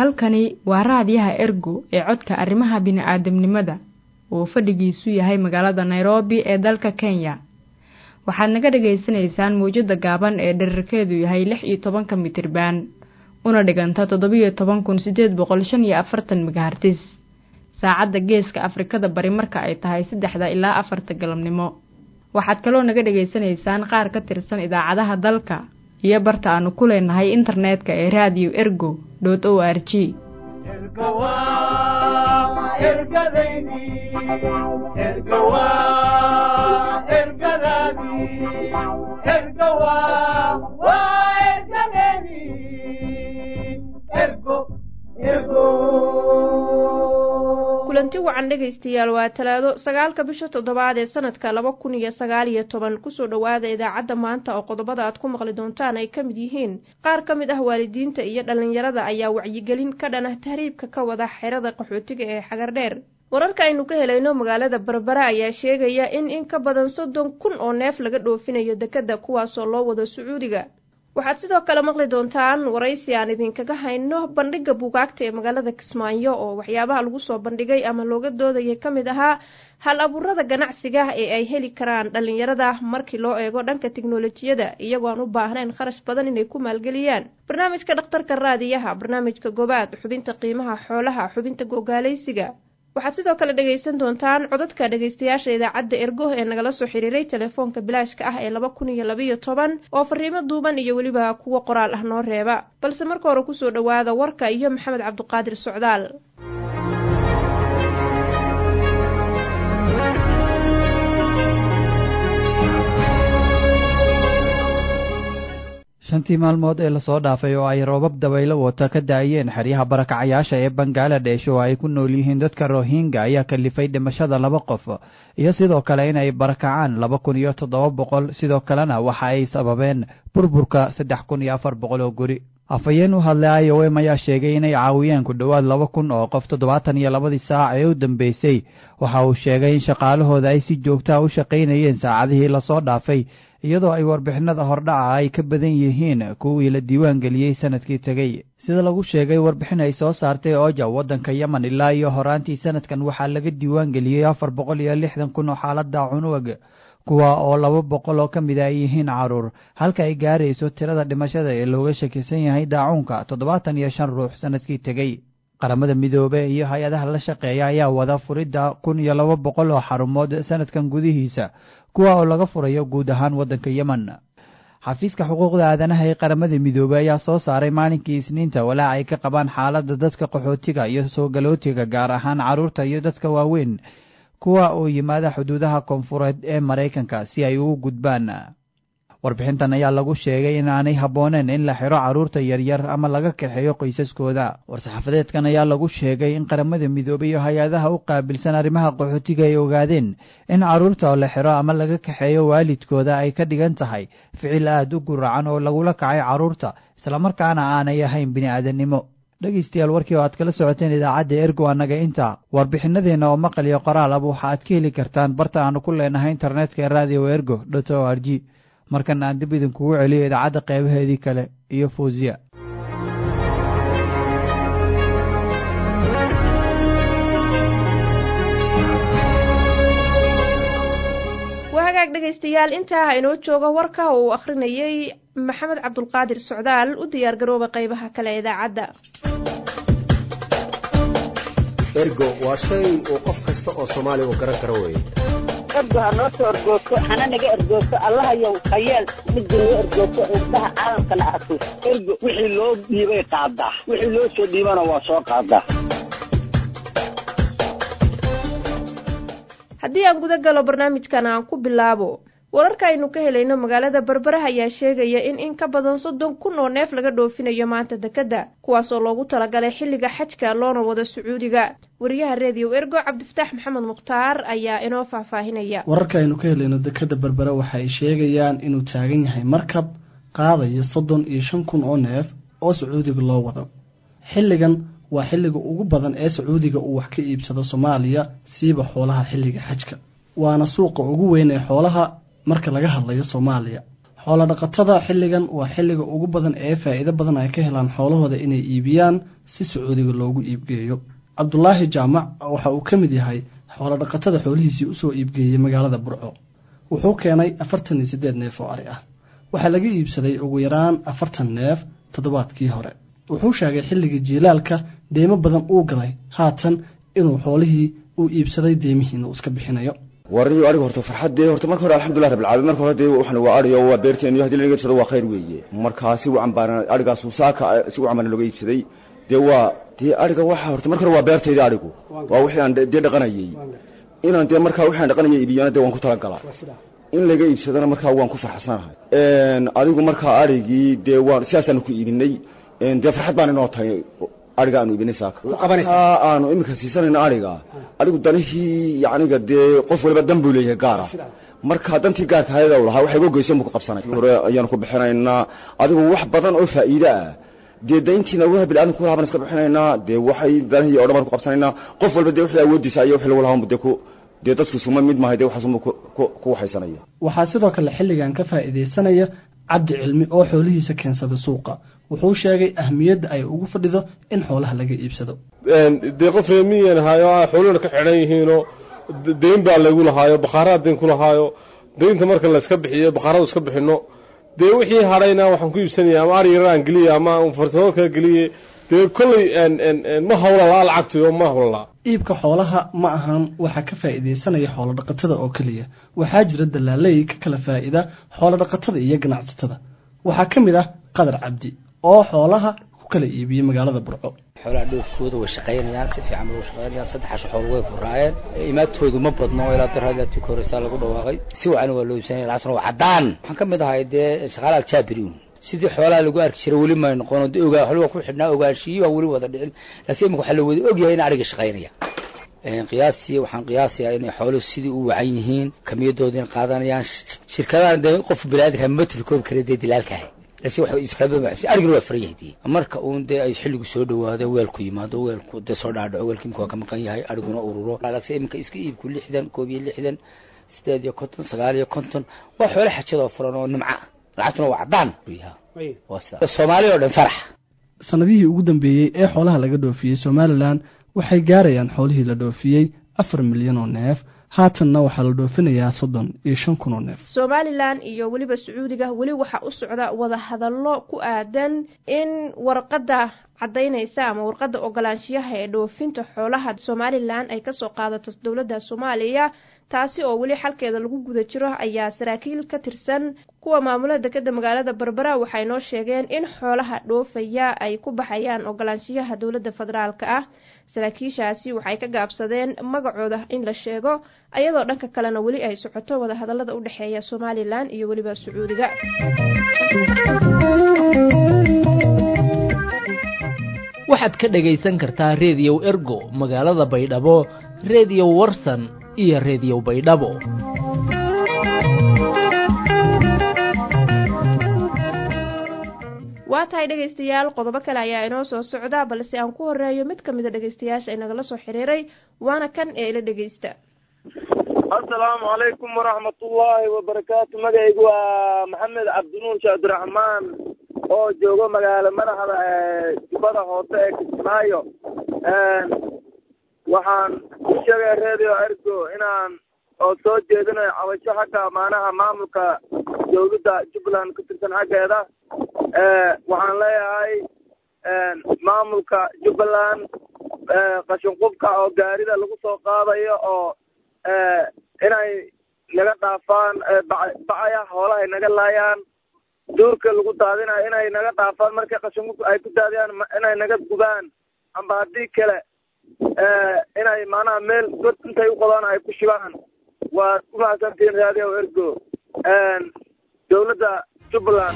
halkani waa raadiyaha ergo ee codka arrimaha bini'aadamnimada oo fadhigiisu yahay magaalada nairobi ee dalka kenya waxaad naga dhagaysanaysaan mawjadda gaaban ee dherarkeedu yahay lix iyo tobanka mitriban una dhiganta toddobiyo toban kun siddeed boqol shan iyo afartan megahartis saacadda geeska afrikada bari marka ay tahay saddexda ilaa afarta galabnimo waxaad kaloo naga dhagaysanaysaan qaar ka tirsan idaacadaha dalka iyo barta aanu ku leenahay internetka ee radio ergo dot o r g kulanti wacan dhegaystayaal waa talaado sagaalka bisha toddobaad ee sanadka laba kun iyo sagaal iyo toban kusoo dhowaada idaacadda maanta oo qodobada aad ku maqli doontaan ay ka mid yihiin qaar ka mid ah waalidiinta iyo dhallinyarada ayaa wacyigelin ka dhan ah tahriibka ka wada xerada qaxootiga ee xagardheer wararka aynu ka helayno magaalada berbera ayaa sheegaya in in ka badan soddon kun oo neef laga dhoofinayo dekedda kuwaasoo loo wado sacuudiga waxaad sidoo kale maqli doontaan waraysi aan idinkaga hayno bandhigga buugaagta ee magaalada kismaayo oo waxyaabaha lagu soo bandhigay ama looga doodayay ka mid ahaa hal abuurada ganacsiga ee ay heli karaan dhallinyarada markii loo eego dhanka tiknolojiyada iyagoo aan u baahnayn kharash badan inay ku maalgeliyaan barnaamijka dhakhtarka raadiyaha barnaamijka gobaad xubinta qiimaha xoolaha xubinta gogaalaysiga waxaad sidoo kale dhegaysan doontaan codadka dhegaystayaasha idaacadda ergo ee nagala soo xiriiray telefoonka bilaashka ah ee laba kun iyo labaiyo toban oo fariimo duuban iyo weliba kuwo qoraal ah noo reeba balse marka hore kusoo dhowaada warka iyo maxamed cabduqaadir socdaal shantii maalmood ee lasoo dhaafay oo ay roobab dabaylo wata ka daayeen xeryaha barakacayaasha ee bangaladesh oo ay ku nool yihiin dadka rohinga ayaa kalifay dhimashada laba qof iyo sidoo kale inay barakacaan laba kun iyo toddoba boqol sidoo kalena waxa ay sababeen burburka saddex kun iyo afar boqol oo guri afhayeen u hadlay i o m ayaa sheegay inay caawiyeen ku dhowaad laba kun oo qof toddobaatan iyo labadii saac ee u dambeysay waxa uu sheegay in shaqaalahooda ay si joogtaha u shaqaynayeen saacadihii lasoo dhaafay iyadoo ay warbixinada hordhaca ay ka badan yihiin kuwii la diiwaan geliyey sanadkii tegey sida lagu sheegay warbixin ay soo saartay oja waddanka yemen ilaa iyo horaantii sanadkan waxaa laga diiwaan geliyey afar boqol iyo lixdan kun oo xaalada cunug kuwa oo laba boqol oo ka mid a ay yihiin caruur halka ay gaarayso tirada dhimashada ee looga shakisan yahay daacuunka toddobaatan iyo shan ruux sanadkii tegey qaramada midoobe iyo hay-adaha la shaqeeya ayaa wada furidda kun iyo laba boqol oo xarumood sanadkan gudihiisa kuwa oo laga furayo guud ahaan waddanka yemen xafiiska xuquuqda aadanaha ee qaramada midoobey ayaa soo saaray maalinkii isniinta walaac ay ka qabaan xaaladda dadka qaxootiga iyo soo galootiga gaar ahaan carruurta iyo dadka waaweyn kuwa oo yimaada xuduudaha koonfureed ee maraykanka si ay ugu gudbaan warbixintan ayaa lagu sheegay in aanay habbooneen in la xiro carruurta yaryar ama laga kaxeeyo qoysaskooda war-saxaafadeedkan ayaa lagu sheegay in qaramada midoobey iyo hay-adaha u qaabilsan arrimaha qaxootiga ay ogaadeen in carruurta oo la xiro ama laga kaxeeyo waalidkooda ay ka dhigan tahay ficil aad u guracan oo lagula kacay carruurta islamarkaana aanay ahayn bini'aadanimo dhegaystayaal warkii oo aad kala socoteen idaacadda ergo annaga inta warbixinadeenna oo maqal iyo qoraal aba waxa aad ka heli kartaan barta aanu ku leenahay internetka ee radio ergo dot o r g markana aan dib idinkugu celiyo idaacadda qeybaheedii kale iyo fawziya waa hagaag dhegaystayaal intaa ha inoo jooga warka oo uu akhrinayay maxamed cabdulqaadir socdaal u diyaar garooba qeybaha kale idaacadda ergo waa shay uu qof kasta oo soomaaliga garan karo weye ergo ha noo soo ergoogto hana naga ergoogto allahayow hayeel midda noo ergoogto indhaha caalamkana arko ergo wixii loo dhiibay qaadaa wixii loo soo dhiibana waa soo qaadaa haddii aan guda galo barnaamijkan aan ku bilaabo wararka aynu ka helayno magaalada berberaha ayaa sheegaya in in ka badan soddon kun oo neef laga dhoofinayo maanta dekedda kuwaasoo loogu talagalay xilliga xajka loona wado sacuudiga wariyaha reediyo ergo cabdifataax maxamed mukhtaar ayaa inoo faahfaahinaya wararka aynu ka helayno dekedda berbera waxa ay sheegayaan inuu taagan yahay markab qaadaya soddon iyo shan kun oo neef oo sacuudiga loo wado xilligan waa xilliga ugu badan ee sacuudiga uu wax ka iibsado soomaaliya siiba xoolaha xilliga xajka waana suuqa ugu weyn ee xoolaha marka laga hadlayo soomaaliya xoolo dhaqatada xilligan waa xilliga ugu badan ee faa'iido badan ay ka helaan xoolahooda inay iibiyaan si sacuudiga loogu iibgeeyo cabdulaahi jaamac waxa uu ka mid yahay xoolo dhaqatada xoolihiisii usoo iibgeeyey magaalada burco wuxuu keenay afartan iyo siddeed neef oo ari ah waxaa laga iibsaday ugu yaraan afartan neef toddobaadkii hore wuxuu sheegay xilligii jiilaalka deymo badan uu galay haatan inuu xoolihii uu iibsaday deymihiina uu iska bixinayo warniyo ariga horta farxad dee horta marka hore alxamdulillah rabbil caalamiin marka hore dee waxan waa ariyo waa beerteen iyo haddii laga iibsado waa khayr weeye markaa si wacan baana arigaas saaka si wacan baana looga iibsaday dee waa dee ariga waxa horta marka hore waa beertayda arigu waa wixii aan dee dhaqanayay inaan dee markaa wixii aan dhaqanayay iibiyana dee waan ku talagalaa in laga iibsadana markaa waan ku farxsanahay adigu markaa arigii dee waan sidaasaanu ku iibinay dee farxad baan inoo tahay ariga aanu iibinay saaka aanu iminka siisanayno ariga adigu danihii yaniga dee qof waliba dan buu leeyahay gaara marka dantii gaarka hayada u lahaa waxay uga goysan buu ku qabsanay hore ayaanu ku bixinaynaa adigu wax badan oo faa'iide ah dee dayntiina waha bilaadan ku lahaa baan iska bixinaynaa dee waxay danihii oo dhan baan ku qabsanaynaa qof walba dee wixii awoodiisa iyo wixii lagu lahaa dee ku dee dadku isuma mid maahay dee waxaasuma ku waxaysanaya waxaa sidoo kale xilligan ka faa'iidaysanaya cabdi cilmi oo xoolihiisa keensada suuqa wuxuu sheegay ahmiyadda ay ugu fadhido in xoolaha laga iibsado dee qof reemiyan ahaayo xoolihina ka xidhan yihiinoo deyn baa lagu lahaayo bakhaaraha deyn ku lahaayo deynta marka layska bixiyo bakhaaradu iska bixino dee wixii hadhayna waxaan ku iibsanaya ama ari yaraan geliye ama farsamo kala geliye dee kolley ma hawlalaa lacagtiyo ma hawlalaa iibka xoolaha ma ahan waxaa ka faa'iidaysanaya xoolo dhaqatada oo keliya waxaa jira dalaaley ka kala faa'ida xoolo dhaqatada iyo ganacsatada waxaa ka mid ah qadar cabdi oo xoolaha ku kala iibiyey magaalada burco xoolaha dhoofkooda way shaqaynayaan si fiican bay u shaqaynayaan saddexaas xool way furaayeen imaadtoodu ma badno ilaa darhadatii koreysaa lagu dhawaaqay si wacan waa loo iibsanaya lacagtuna waa caddaan waxaan ka mid ahay dee shaqaalaha jaabiriun sidii xoolaha lagu arki jiray weli may noqon de ogaa xolwa ku xidhnaa ogaanshiyi baa weli wada dhicin laakiin imika waxaa la wada ogyahay in ariga shaqaynaya qiyaastii waxaan qiyaasayaa inay xooluhu sidii u wacan yihiin kamiyadoodina qaadanayaan shirkadahan dee qof biniaadamka matri koobi kara dee dilaalkahay laakiin waxa israabi arigina waa furan yahay dee marka uun dee ay xilligu soo dhawaado weelku yimaado weelku dee soo dhaadhaco weelka imika waa ka maqan yahay ariguna ururo laakiin iminka iska iibku lixdan koob iyo lixdan sideed iyo konton sagaal iyo konton waa xoolo xajadoo furan oo nimca lacagtuna waa caddaan soomaaliya oo dhan farax sanadihii ugu dambeeyey ee xoolaha laga dhoofiyey somalilan waxay gaarayaan xoolihii la dhoofiyey afar milyan oo neef haatanna waxaa la dhoofinayaa soddon iyo shan kun oo neef somalilan iyo weliba sacuudiga weli waxaa u socda wadahadallo ku aadan in warqadda caddaynaysa ama warqadda ogolaanshiyaha ee dhoofinta xoolaha somalilan ay kasoo qaadato dowladda soomaaliya taasi oo weli xalkeeda lagu guda jiro ayaa saraakiil ka tirsan kuwa maamula dekeda magaalada berbera waxay noo sheegeen in xoolaha dhoofaya ay ku baxayaan ogolaanshiyaha dowladda federaalka ah saraakiishaasi waxay ka gaabsadeen magacooda in la sheego ayadoo dhanka kalena weli ay socoto wadahadalada u dhexeeya somalilan iyo weliba sacuudiga waxaad ka dhagaysan kartaa reediyow ergo magaalada baydhabo reediyo warsan iyo reediyo baydhabo waa tahay dhegaystayaal qodobo kale ayaa inoo soo socda balse aan ku horeeyo mid ka mid a dhegaystayaasha inagala soo xiriiray waana kan ee ila dhegaysta assalaamu calaykum waraxmatullaahi wabarakaatu magacaygu waa maxamed cabdinuur sheekh abdiraxmaan oo joogo magaalo madaxda ee jubbada hoose ee kismaayo waxaan u sheegay radio ergo inaan oo soo jeedinayo cabasho xagga maanaha maamulka dowladda jubbaland ka tirsan xaggeeda waxaan leeyahay maamulka jubbaland qashin qubka oo gaarida lagu soo qaadayo oo inay naga dhaafaan bacaya hoolahay naga laayaan duurka lagu daadinayo inay naga dhaafaan markay qashin qubka ay ku daadiyaan inay naga gubaan amba haddii kale inay maanaha meel god intay u qodaan ay ku shibaan waad ku mahadsantihiin radio ergo dowladda jubbaland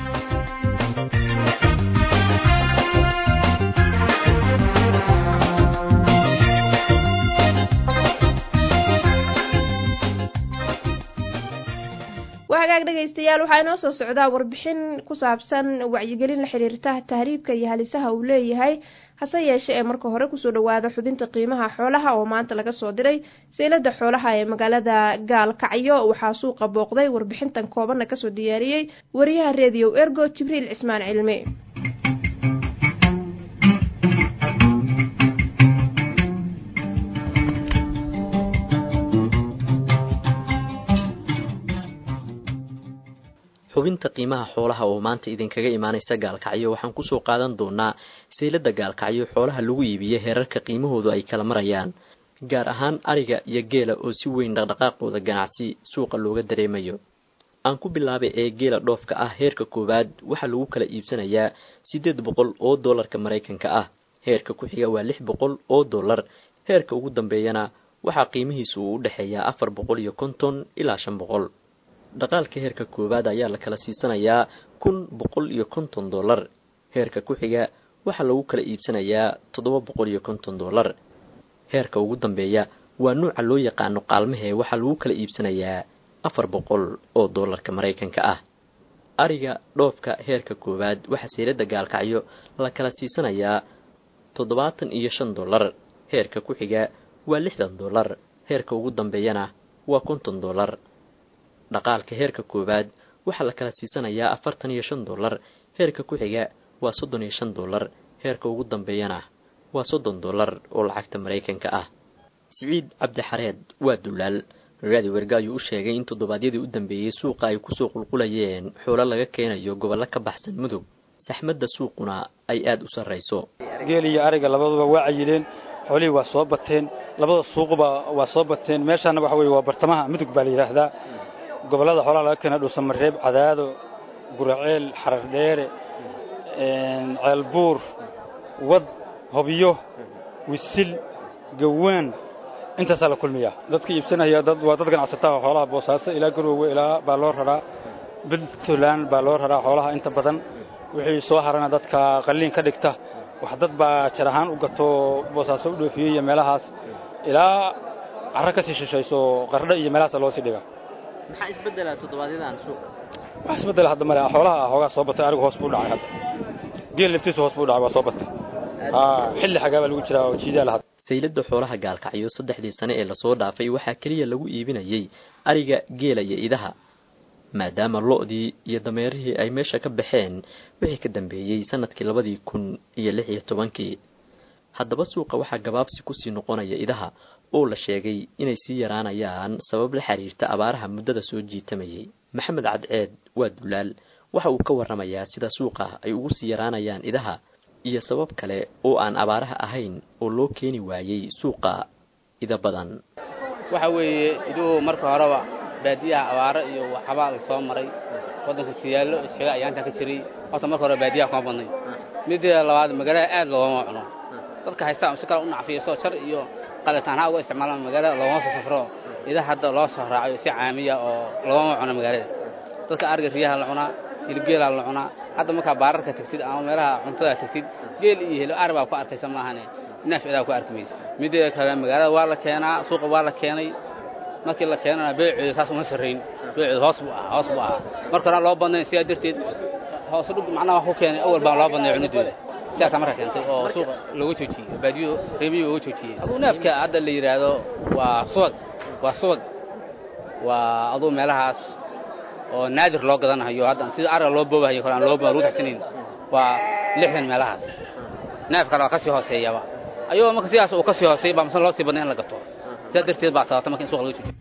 waa hagaag dhegaystayaal waxaa inoo soo socdaa warbixin ku saabsan wacyigelin la xiriirta tahriibka iyo halisaha uu leeyahay hase yeeshe ee marka hore kusoo dhawaada xubinta qiimaha xoolaha oo maanta laga soo diray seylada xoolaha ee magaalada gaalkacyo waxaa suuqa booqday warbixintan koobanna kasoo diyaariyey wariyaha reediyo ergo jibriil cismaan cilmi xubinta qiimaha xoolaha oo maanta idinkaga imaanaysa gaalkacyo waxaan kusoo qaadan doonaa saylada gaalkacyo xoolaha lagu iibiye heerarka qiimahoodu ay kala marayaan gaar ahaan ariga iyo geela oo si weyn dhaqdhaqaaqooda ganacsi suuqa looga dareemayo aan ku bilaabay ee geela dhoofka ah heerka koowaad waxaa lagu kala iibsanayaa siddeed boqol oo dollarka maraykanka ah heerka ku xiga waa lix boqol oo dollar heerka ugu dambeeyana waxaa qiimihiisu uu u dhexeeyaa afar boqol iyo konton ilaa shan boqol dhaqaalka heerka koowaad ayaa la kala siisanayaa kun boqol iyo konton dollar heerka ku xiga waxaa lagu kala iibsanayaa toddoba boqol iyo konton dollar heerka ugu dambeeya waa nuuca loo yaqaano qaalmahee waxaa lagu kala iibsanayaa afar boqol oo dollarka maraykanka ah ariga dhoofka heerka koowaad waxaa seylada gaalkacyo la kala siisanayaa toddobaatan iyo shan dollar heerka ku xiga waa lixdan dollar heerka ugu dambeeyana waa konton dollar dhaqaalka heerka koowaad waxaa la kala siisanayaa afartan iyo shan dollar heerka ku xiga waa soddon iyo shan dollar heerka ugu dambeeyana waa soddon dollar oo lacagta maraykanka ah siciid cabdixareed waa dulaal raadi werga ayuu u sheegay in toddobaadyadii u dambeeyey suuqa ay kusoo qulqulayeen xoolo laga keenayo gobollo ka baxsan mudug saxmadda suuquna ay aada u sarrayso geel iyo ariga labaduba waa cayileen xoolihii waa soo bateen labada suuquba waa soo bateen meeshaana waxa weye waa bartamaha mudug baa la yidhaahdaa gobollada xoolaha laga keena dhuusamareeb cadaado guraceel xarar dheere ceelbuur wad hobyo wisil gawaan intaasaa la kulmiyaa dadka iibsanaya waa dad ganacsataa xoolaha boosaaso ilaa garoowe ilaa baa loo raraa puntland baa loo raraa xoolaha inta badan wixii soo harana dadka qalliin ka dhigta wax dad baa jar ahaan u gato boosaaso u dhoofiyey iyo meelahaas ilaa carro ka sii shishayso qardho iyo meelahaasa loo sii dhiga maxaa isbedela toddobaadyadaan suuqa wax isbedela hadda male xoolaha hoogaa soo batay arigu hoos buu dhacay hadda geel laftiisu hoos buu dhacay waa soo batay xilli xagaa baa lagu jiraa oo jiidaa lahad saylada xoolaha gaalkacyo saddexdii sane ee lasoo dhaafay waxaa keliya lagu iibinayay ariga geela iyo idaha maadaama lo-dii iyo dameerihii ay meesha ka baxeen wixii ka dambeeyey sanadkii labadii kun iyo lix iyo tobankii haddaba suuqa waxaa gabaabsi kusii noqonaya idaha oo la sheegay inay sii yaraanayaan sabab la xiriirta abaaraha muddada soo jiitamayay maxamed cadceed waa dulaal waxa uu ka warramayaa sida suuqa ay ugu sii yaraanayaan idaha iyo sabab kale oo aan abaaraha ahayn oo loo keeni waayey suuqa ida badan waxa weeye iduhu marka horeba baadiyaha abaaro iyo waxbaa la soo maray waddanka siyaallo isxiga ayaantaa ka jiray horta marka hore baadiyaha kuma badnay midda labaad magaalada aad loogama cuno dadka haystaa si kale u nacfiyaso jar iyo qalitaanha uga isticmaalaan magaalada loogama soo safro idaha hadda loo soo raacayo si caamiya oo loogama cuno magaalada dadka ariga riyaha la cunaa hilibgeelaa la cunaa hadda markaa baararka tagtid ama meelaha cuntada tagtid geel iyo hilo ari baa ku arkaysa maahane neef idaa ku arki maysa midda kale magaalada waa la keenaa suuqa waa la keenay markii la keenana beeceedu saas uma sarrayn beeceedu hoos buu ahaa hoos buu ahaa marka hore loo badnayn sidaa darteed hoos dhug macnaha wax ku keenay awal baan loo badnay cunidooda sidaasaa marka keentay oo suuqa looga joojiyey baadiyo reemiyo looga joojiyey aduu neefka hadda la yidhaahdo waa subag waa subag waa aduu meelahaas oo naadir loo gadanayo hadda sida ariga loo boobahayo kale aan loo lagu taxsanayn waa lixdan meelahaas neef kale waa ka sii hooseeyaba ayagoo marka sidaas uu ka sii hooseey baa masna loo sii badnay in la gato sidaa darteed baa sababta marka in suuqa laga joojiyo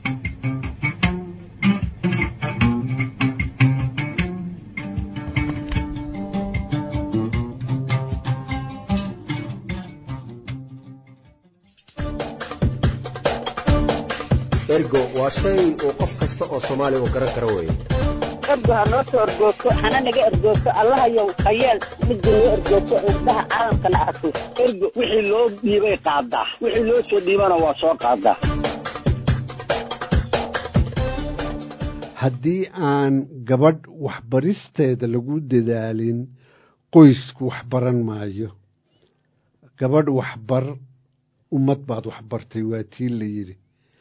ergo waa shay uu qof kasta oo soomaaliya uu garan karo weeye ergo ha noo soo ergoogto hana naga ergoogto allahayow hayeel midda noo ergoogto indhaha caalamkana arko ergo wixii loo dhiibay qaadaa wixii loo soo dhiibana waa soo qaadaa haddii aan gabadh waxbaristeeda lagu dadaalin qoysku waxbaran maayo gabadh waxbar ummad baad waxbartay waa tii la yidhi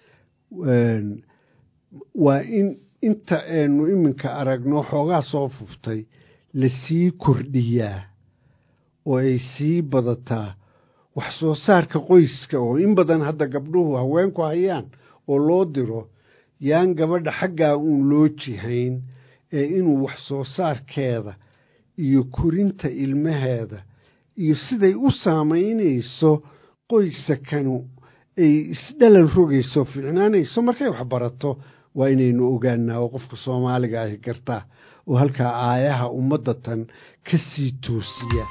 waa in inta aynu iminka aragno xoogaa soo fuftay lasii kordhiyaa oo ay sii badataa wax soo saarka qoyska oo in badan hadda gabdhuhu haweenku hayaan oo loo diro yaan gabadha xaggaa uun loo jihayn ee inuu wax soo saarkeeda iyo korinta ilmaheeda iyo siday u saamaynayso qoysakanu ay isdhalan rogayso fiicnaanayso markay wax barato waa inaynu ogaanaa oo qofka soomaaliga ahi gartaa oo halkaa aayaha ummadda tan ka sii toosiya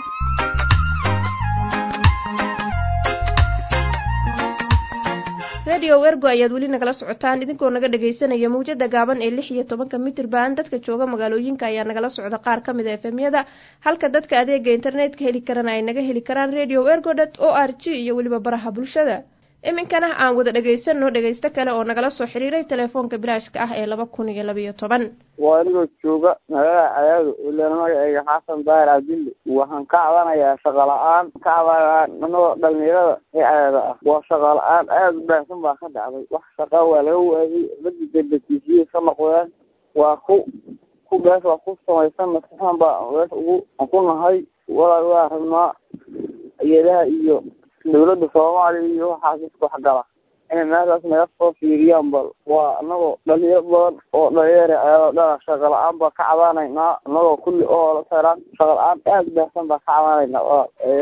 radio ergo ayaad weli nagala socotaan idinkoo naga dhagaysanaya mawjada gaaban ee lix iyo tobanka mitirban dadka jooga magaalooyinka ayaa nagala socda qaar ka mid a efemyada halka dadka adeega internetka heli karana ay naga heli karaan radio ergo dot o r g iyo weliba baraha bulshada iminkana aan wada dhagaysano dhagaysto kale oo nagala soo xiriiray telefoonka bilaashka ah ee laba kun iyo labayo toban waa anigoo jooga magaalada cadaado ilaan magaceyga xasan daahir cabdille waxaan ka cabanayaa shaqa la-aan ka cabanaa anagoo dhalinyarada ee cadaada ah waa shaqa la-aan aada u baahsan baa ka dhacday wax shaqa waa laga waayay raggi debetiisiyay ka noqdeen waa ku ku bees waa ku samaysan maskaxan baa bees ugu ku nahay walaal waa rabnaa iyadaha iyo dawladda soomaaliya iyo waxaas isku waxgala inay meeshaas naga soo fiiriyaan bal waa anagoo dhalinyaro badan oo dhalinyara ayadoo dhana shaqa la-aan baa ka cabaanaynaa anagoo kulli oo la taraan shaqa la-aan aada baahsan baa ka cabaanaynaa walaal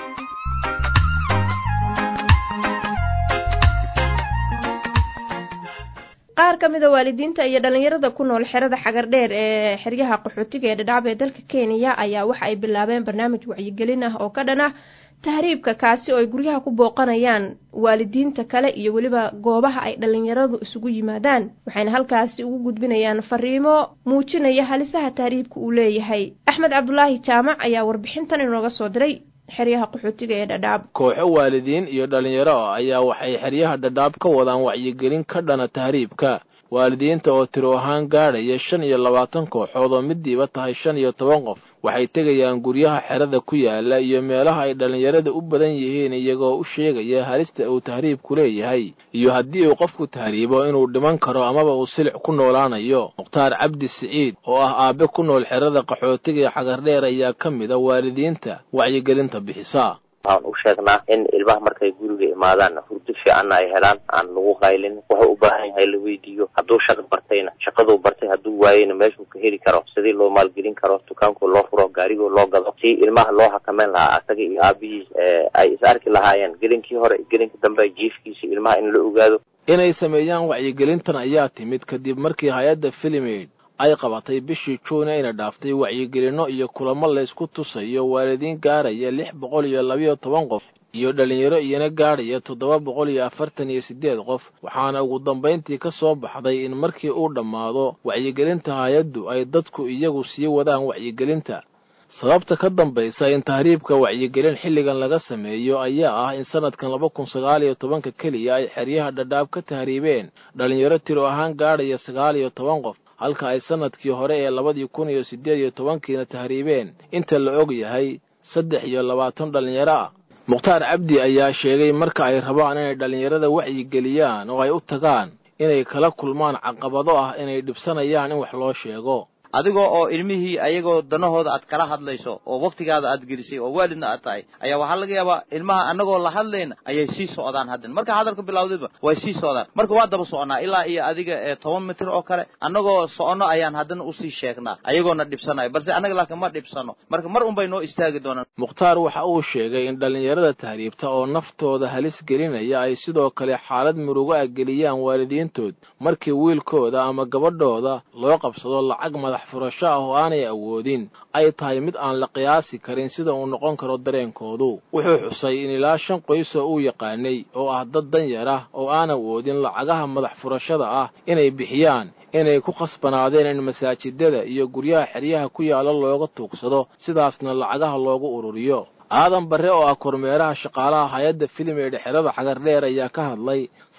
qaar ka mid a waalidiinta iyo dhalinyarada ku nool xerada xagardheer ee xeryaha qaxootiga ee dhadhaab ee dalka kenya ayaa waxa ay bilaabeen barnaamij wacyigelin ah oo ka dhan ah tahriibka kaasi oo ay guryaha ku booqanayaan waalidiinta kale iyo weliba goobaha ay dhalinyaradu isugu yimaadaan waxayna halkaasi ugu gudbinayaan fariimo muujinaya halisaha tahriibka uu leeyahay axmed cabdulaahi jaamac ayaa warbixintan inooga soo diray xeryaha qaxootiga ee dhadhaab kooxo waalidiin iyo dhalinyaro ah ayaa waxay xeryaha dhadhaab ka wadaan wacyigelin ka dhana tahriibka waalidiinta oo tiro ahaan gaadhaya shan iyo labaatan kooxood oo midiiba tahay shan iyo toban qof waxay tegayaan guryaha xerada ku yaala iyo meelaha ay dhallinyarada u badan yihiin iyagoo u sheegaya halista uu tahriibku leeyahay iyo haddii uu qofku tahriibo inuu dhiman karo amaba uu silic ku noolaanayo mukhtaar cabdi siciid oo ah aabe ku nool xerada qaxootiga ee xagardheer ayaa ka mid a waalidiinta wacyigelinta bixisa waxaan u sheegnaa in ilmaha markay guriga imaadaan hurdo fiicanna ay helaan aan lagu qaylin wuxuu u baahan yahay la weydiiyo hadduu shaqo bartayna shaqaduu bartay hadduu waayeyna meeshuu ka heli karo sidii loo maalgelin karo dukaanku loo furo gaarigoo loo gado si ilmaha loo xakameyn lahaa asaga iyo aabihiis ay is arki lahaayeen gelinkii hore gelinka dambe jiifkiisa ilmaha in la ogaado inay sameeyaan wacyigelintan ayaa timid kadib markii hay-adda filimaid ay qabatay bishii juun ayna dhaaftay wacyigelinno iyo kulamo laysku tusayo waalidiin gaaraya lix boqol iyo labayo toban qof iyo dhalinyaro iyana gaadhaya toddoba boqol iyo afartan iyo siddeed qof waxaana ugu dambayntii ka soo baxday in markii uu dhammaado wacyigelinta hay-addu ay dadku iyagu sii wadaan wacyigelinta sababta ka dambaysa in tahriibka wacyigelin xilligan laga sameeyo ayaa ah in sanadkan laba kun sagaal iyo tobanka keliya ay xeryaha dhadhaab ka tahriibeen dhalinyaro tiro ahaan gaadhaya sagaal iyo toban qof halka ay sanadkii hore ee labadii kun iyo siddeed iyo tobankiina tahriibeen inta la og yahay saddex iyo labaatan dhallinyaro ah mukhtaar cabdi ayaa sheegay marka ay rabaan inay dhallinyarada wacyigeliyaan oo ay u tagaan inay kala kulmaan caqabado ah inay dhibsanayaan in wax loo sheego adigoo oo ilmihii ayagoo danahooda aad kala hadlayso oo waktigaada aad gelisay oo waalidna aad tahay ayaa waxaa laga yaabaa ilmaha annagoo la hadlayna ayay sii socdaan haddan marka hadalka bilawdayba way sii socdaan marka waa daba soconaa ilaa iyo adiga ee toban mitir oo kale annagoo soconno ayaan haddana usii sheegnaa ayagoona dhibsanayo balse annaga laakiin ma dhibsano marka mar unbay noo istaagi doonaan mukhtaar waxa uu sheegay in dhallinyarada tahriibta oo naftooda halis gelinaya ay sidoo kale xaalad murugo ah geliyaan waalidiintood markii wiilkooda ama gabadhooda loo qabsado lacag madax furasho ah oo aanay awoodin ay tahay mid aan la qiyaasi karin sida uu noqon karo dareenkoodu wuxuu xusay in ilaa shan qoysoo uu yaqaanay oo ah dad danyar ah oo aan awoodin lacagaha madax furashada ah inay bixiyaan inay ku khasbanaadeen in masaajidada iyo guryaha xeryaha ku yaalla looga tuugsado sidaasna lacagaha loogu ururiyo aadan barre oo ah kormeeraha shaqaalaha hay-adda filim ee dhexerada xagardheer ayaa ka hadlay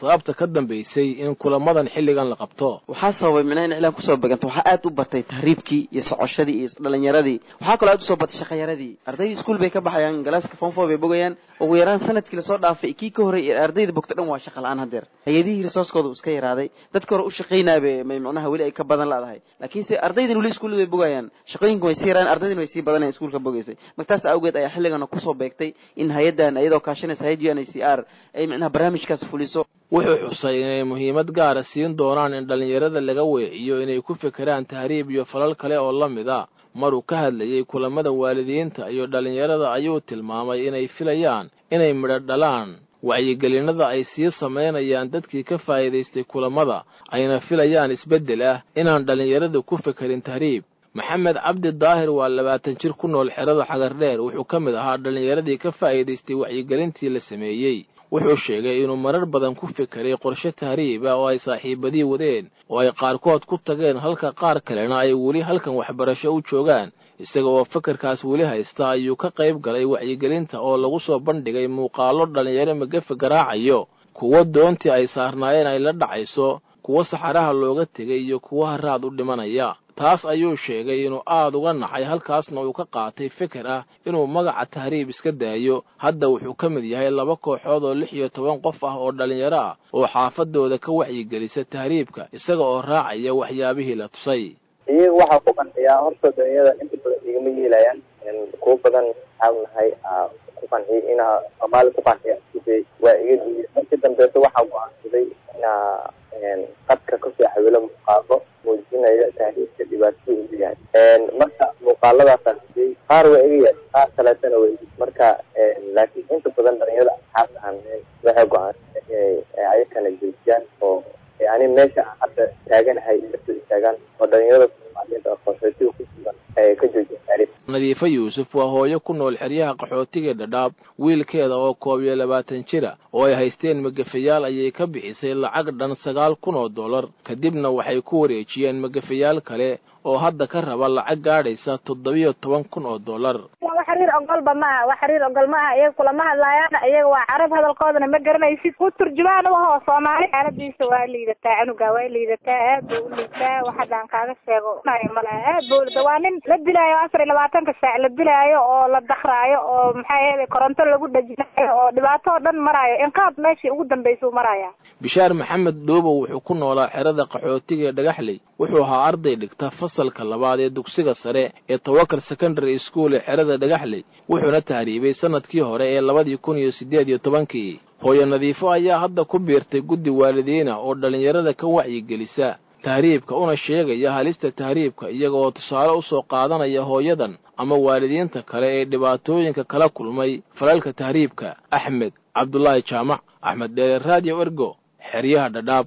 sababta ka dambaysay in kulamadan xilligan la qabto waxaa sababay micnaha in iclaan kusoo beganto waxaa aad u batay tahriibkii iyo socoshadii iyo dhalinyaradii waxaa kaloo aad usoo batay shaqayaradii ardaydii iskuul bay ka baxayaan galaaska fonfo bay bogayaan ugu yaraan sanadkii lasoo dhaafay kii ka horey ardayda bogta dhan waa shaqa la-aan hadeer hay-adihii risooskooda iska yaraaday dadka hore u shaqaynaaba may micnaha weli ay ka badan laadahay laakiinse ardaydan weli iskuullada bay bogayaan shaqooyinka way sii yaraan ardaydina way sii badanayan iskuulka bogaysay marka taas awgeed ayaa xilligana kusoo beegtay in hay-addan iyadoo kaashanaysa hay-ad u n i c r ay micnaha barnaamijkaas fuliso wuxuu xusay inay muhiimad gaara siin doonaan in dhallinyarada laga weeciyo inay ku fekeraan tahriib iyo falal kale oo la mid a maruu ka hadlayey kulamada waalidiinta iyo dhallinyarada ayuu tilmaamay inay filayaan inay midho dhalaan wacyigelinada ay sii samaynayaan dadkii ka faa'iidaystay kulamada ayna filayaan isbeddel ah inaan dhallinyaradu ku fekerin tahriib maxamed cabdi daahir waa labaatan jir ku nool xerada xagardheer wuxuu ka mid ahaa dhallinyaradii ka faa'iidaystay wacyigelintii la sameeyey wuxuu sheegay inuu marar badan ku fekeray qorshe tahriib ah oo ay saaxiibadii wadeen oo ay qaarkood ku tageen halka qaar kalena ay weli halkan waxbarasho u joogaan isaga oo fekerkaas weli haysta ayuu ka qayb galay wacyigelinta oo lagu soo bandhigay muuqaallo dhallinyaro magafe garaacayo kuwo doontii ay saarnaayeen ay la dhacayso kuwo saxaraha looga tegay iyo kuwo haraad u dhimanaya taas ayuu sheegay inuu aad uga nacay halkaasna uu ka qaatay feker ah inuu magaca tahriib iska daayo hadda wuxuu ka mid yahay laba kooxood oo lix iyo toban qof ah oo dhallinyaro ah oo xaafadooda ka wacyigelisa tahriibka isaga oo raacaya waxyaabihii la tusay iyaga waxaa ku qanciyaa horta dhallinyarada inta badan igama yeelayaan kuwo badan waxaa nahay ku qanciya inaa soomaali ku qanciya waa iga diiday markii dambeeto waxaa go-aansaday inaa qadka kasoo xawilo muuqaalo muujinaya tahriibka dhibaatada uu yahay marka muuqaaladaasaan siiyey qaar waa iga yahay qaar kaleetana waa igi marka laakiin inta badan dhalinyarada asxaabta aan waxay go-aansada inay ayakana joojiyaan oo yani meesha aan hadda taaganahay kasoo istaagaan oo dhalinyarada soomaaliyeed oo qaxootiga ku sugan ay ka joojiyaan tahriib nadiifo yuusuf waa hooyo ku nool xeryaha qaxootiga dhadhaab wiilkeeda oo koob iyo labaatan jira oo ay haysteen magafayaal ayay ka bixisay lacag dhan sagaal kun oo dollar kadibna waxay ku wareejiyeen magafayaal kale oo hadda ka raba lacag gaadhaysa toddobiyo toban kun oo dollar wax xiriir ogolba maaha wax xiriir ogol maaha iyaga kulama hadlaayaan iyaga waa carab hadalkoodana ma garanaysid u turjumaan u aho soomaali xaaladiisa waa liidataa canuga waa liidataa aad buu u liitaa wax haddaan kaaga sheego malaha aad buu liida waa nin la dilaayo afar iyo labaatanka saac la dilaayo oo la dakraayo oo maxaa yeelay koronto lagu dhajinayo oo dhibaato oo dhan maraayo inqaab meeshii ugu dambaysa u maraya bishaar maxamed dhoobow wuxuu ku noolaa xerada qaxootiga ee dhagaxley wuxuu ahaa arday dhigta fasalka labaad ee dugsiga sare ee tawakal secondary school ee xerada dhagaxley wuxuuna tahriibay sanadkii hore ee labadii kun iyo siddeed iyo tobankii hooyo nadiifo ayaa hadda ku biirtay guddi waalidiina oo dhallinyarada ka wacyigelisa tahriibka una sheegaya halista tahriibka iyaga oo tusaale u soo qaadanaya hooyadan ama waalidiinta kale ee dhibaatooyinka kala kulmay falalka tahriibka axmed cabdulaahi jaamac axmed dheere radio ergo xeryaha dhadhaab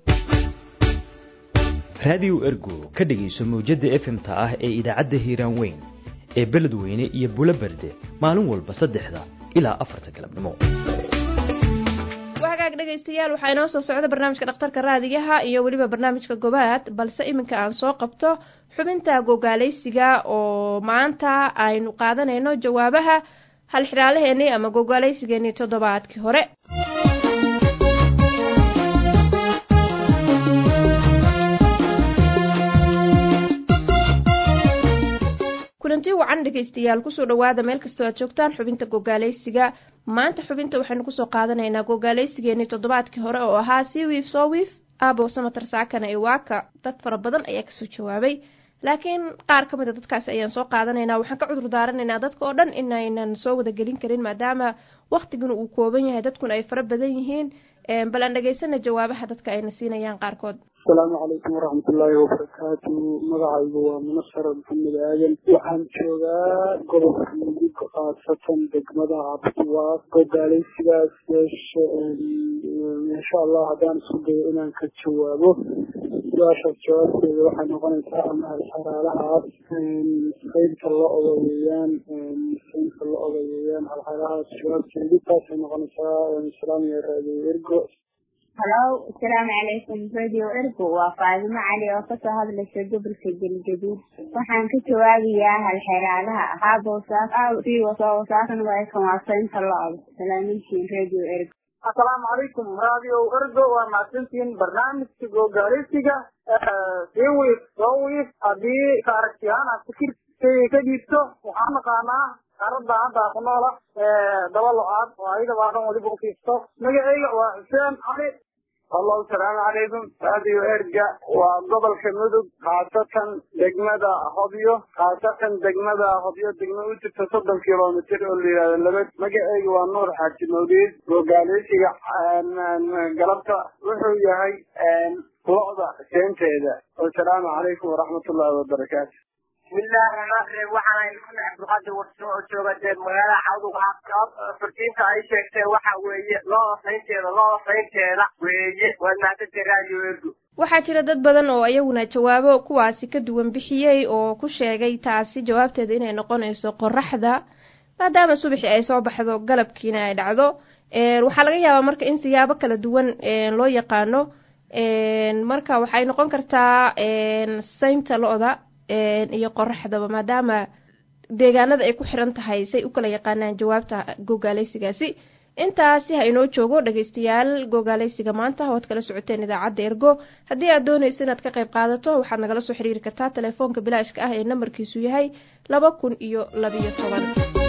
raadiyo ergo ka dhegayso mawjadda efemta ah ee idaacadda hiiraan weyn ee beledweyne iyo bulo berde maalin walba saddexda ilaa afarta galabnimo wagaag dhegaystayaal waxaa inoo soo socda barnaamijka dhakhtarka raadigaha iyo weliba barnaamijka gobaad balse iminka aan soo qabto xubinta gogaalaysiga oo maanta aynu qaadanayno jawaabaha halxidhaalaheenii ama gogaalaysigeenii toddobaadkii hore kulanti wacan dhegaystayaal kusoo dhawaada meel kastoo aad joogtaan xubinta gogaalaysiga maanta xubinta waxaynu kusoo qaadanaynaa gogaalaysigeenii toddobaadkii hore oo ahaa sii wiif soo wiif aabo samatar saakana iwaaka dad fara badan ayaa kasoo jawaabay laakiin qaar ka mid a dadkaasi ayaan soo qaadanaynaa waxaan ka cudur daaranaynaa dadka oo dhan inaynan soo wada gelin karin maadaama waktiguna uu kooban yahay dadkuna ay fara badan yihiin bal aan dhegaysana jawaabaha dadka ayna siinayaan qaarkood asalaamu calaykum waraxmatullaahi wabarakaatu magacaygu waa munasar maxamed aadan waxaan joogaa gobolka mudug khaasatan degmada cabdiwaaq gogaalaysigaas yeeshe insha allah haddaan isku dayo inaan ka jawaabo su-aashaas jawaabteeda waxay noqonaysaa ama halxaraalahaas saynta la odayeeyaan saynta la odayeeyaan halxaraalahaas jawaabteedu taasay noqonaysaa salaamiya raadiyo ergo halo asalaamu calaykum radio ergo waa faadimo cali oo kasoo hadlaysa gobolka galgaduud waxaan ka jawaabayaa halxeraalaha ahaa boosaas wasaaqan waa kan waa saynta lo-da salaamintiin radio ergo asalaamu calaykum radio ergo waa mahadsantihiin barnaamijka googaaleysiga sii wiif soo wiif haddii ka aragtiyahaan aad fikirkayga ka dhiibto waxaan naqaanaa qaarada hadda ku noola daba lo-aad oo ayaga baakan weliba ufiifto magacayga waa xuseen cali allo asalaamu calaykum radio erga waa gobolka mudug khaasatan degmada hobyo khaasatan degmada hobyo degma u jirta soddon kilomitr oo la yihahdo labad magaceyga waa nuur xaaji mawliid gogaaleysiga galabta wuxuu yahay lo-da seenteeda wasalaamu calaykum waraxmatullahi wabarakaatu bismillahi raxmaan raxiim waxaan ahay maxamed cabdulqaadir warso oo jooga dee magaalada cawduga furtiinta ay sheegtee waxa weeye looda saynteeda looda saynteeda weeye waad mahadsantahay radio ergo waxaa jira dad badan oo iyaguna jawaabo kuwaasi ka duwan bixiyey oo ku sheegay taasi jawaabteeda inay noqonayso qoraxda maadaama subaxii ay soo baxdo galabkiina ay dhacdo waxaa laga yaabaa marka in siyaabo kala duwan loo yaqaano marka waxay noqon kartaa saynta lo-da iyo qoraxdaba maadaama deegaanada ay ku xiran tahay say u kala yaqaanaan jawaabta gogaaleysigaasi intaasi ha inoo joogo dhegeystayaal gogaaleysiga maanta waad kala socoteen idaacadda ergo haddii aad doonayso inaad ka qayb qaadato waxaad nagala soo xiriiri kartaa telefoonka bilaashka ah ee nambarkiisu yahay laba kun iyo labiyo toban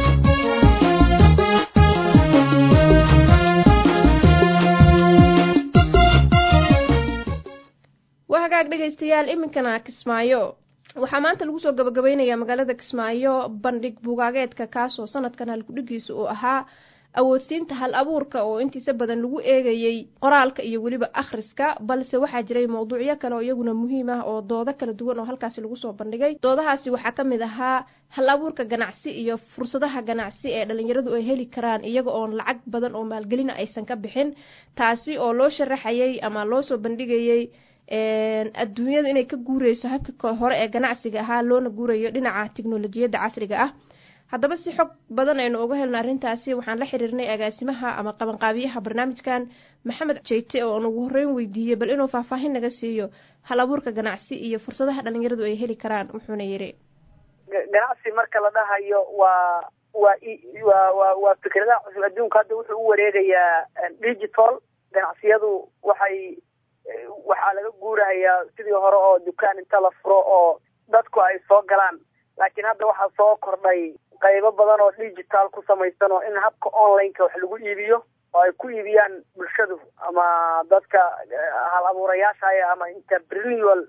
waa hagaag dhegeystayaal iminkana kismaayo waxaa maanta lagu soo gabagabeynayaa magaalada kismaayo bandhig bugaageedka kaasoo sanadkan halkudhigiisa uu ahaa awoodsiinta hal abuurka oo intiisa badan lagu eegayey qoraalka iyo weliba akhriska balse waxaa jiray mowduucyo kale oo iyaguna muhiim ah oo doodo kala duwan oo halkaasi lagu soo bandhigay doodahaasi waxaa ka mid ahaa hal abuurka ganacsi iyo fursadaha ganacsi ee dhalinyaradu ay heli karaan iyaga oon lacag badan oo maalgelina aysan ka bixin taasi oo loo sharaxayay ama loo soo bandhigayey adduunyadu inay ka guureyso habkii hore ee ganacsiga ahaa loona guurayo dhinaca tiknolojiyadda casriga ah haddaba si xog badan aynu uga helno arrintaasi waxaan la xiriirnay agaasimaha ama qabanqaabiyaha barnaamijkan maxamed jeyte oo aan ugu horreyn weydiiyey bal inuu faahfaahin naga siiyo hal abuurka ganacsi iyo fursadaha dhalinyaradu ay heli karaan wuxuuna yidhi ganacsi marka la dhahayo waa waa waa waa waa fikradaha cusub adduunka hadda wuxuu u wareegayaa digital ganacsiyadu waxay waxaa laga guurahayaa sidii hore oo dukaan inta la furo oo dadku ay soo galaan laakiin hadda waxaa soo kordhay qaybo badan oo digital ku samaysan oo in habka online-ka wax lagu iibiyo oo ay ku iibiyaan bulshadu ama dadka hal abuurayaasha ama interpreneual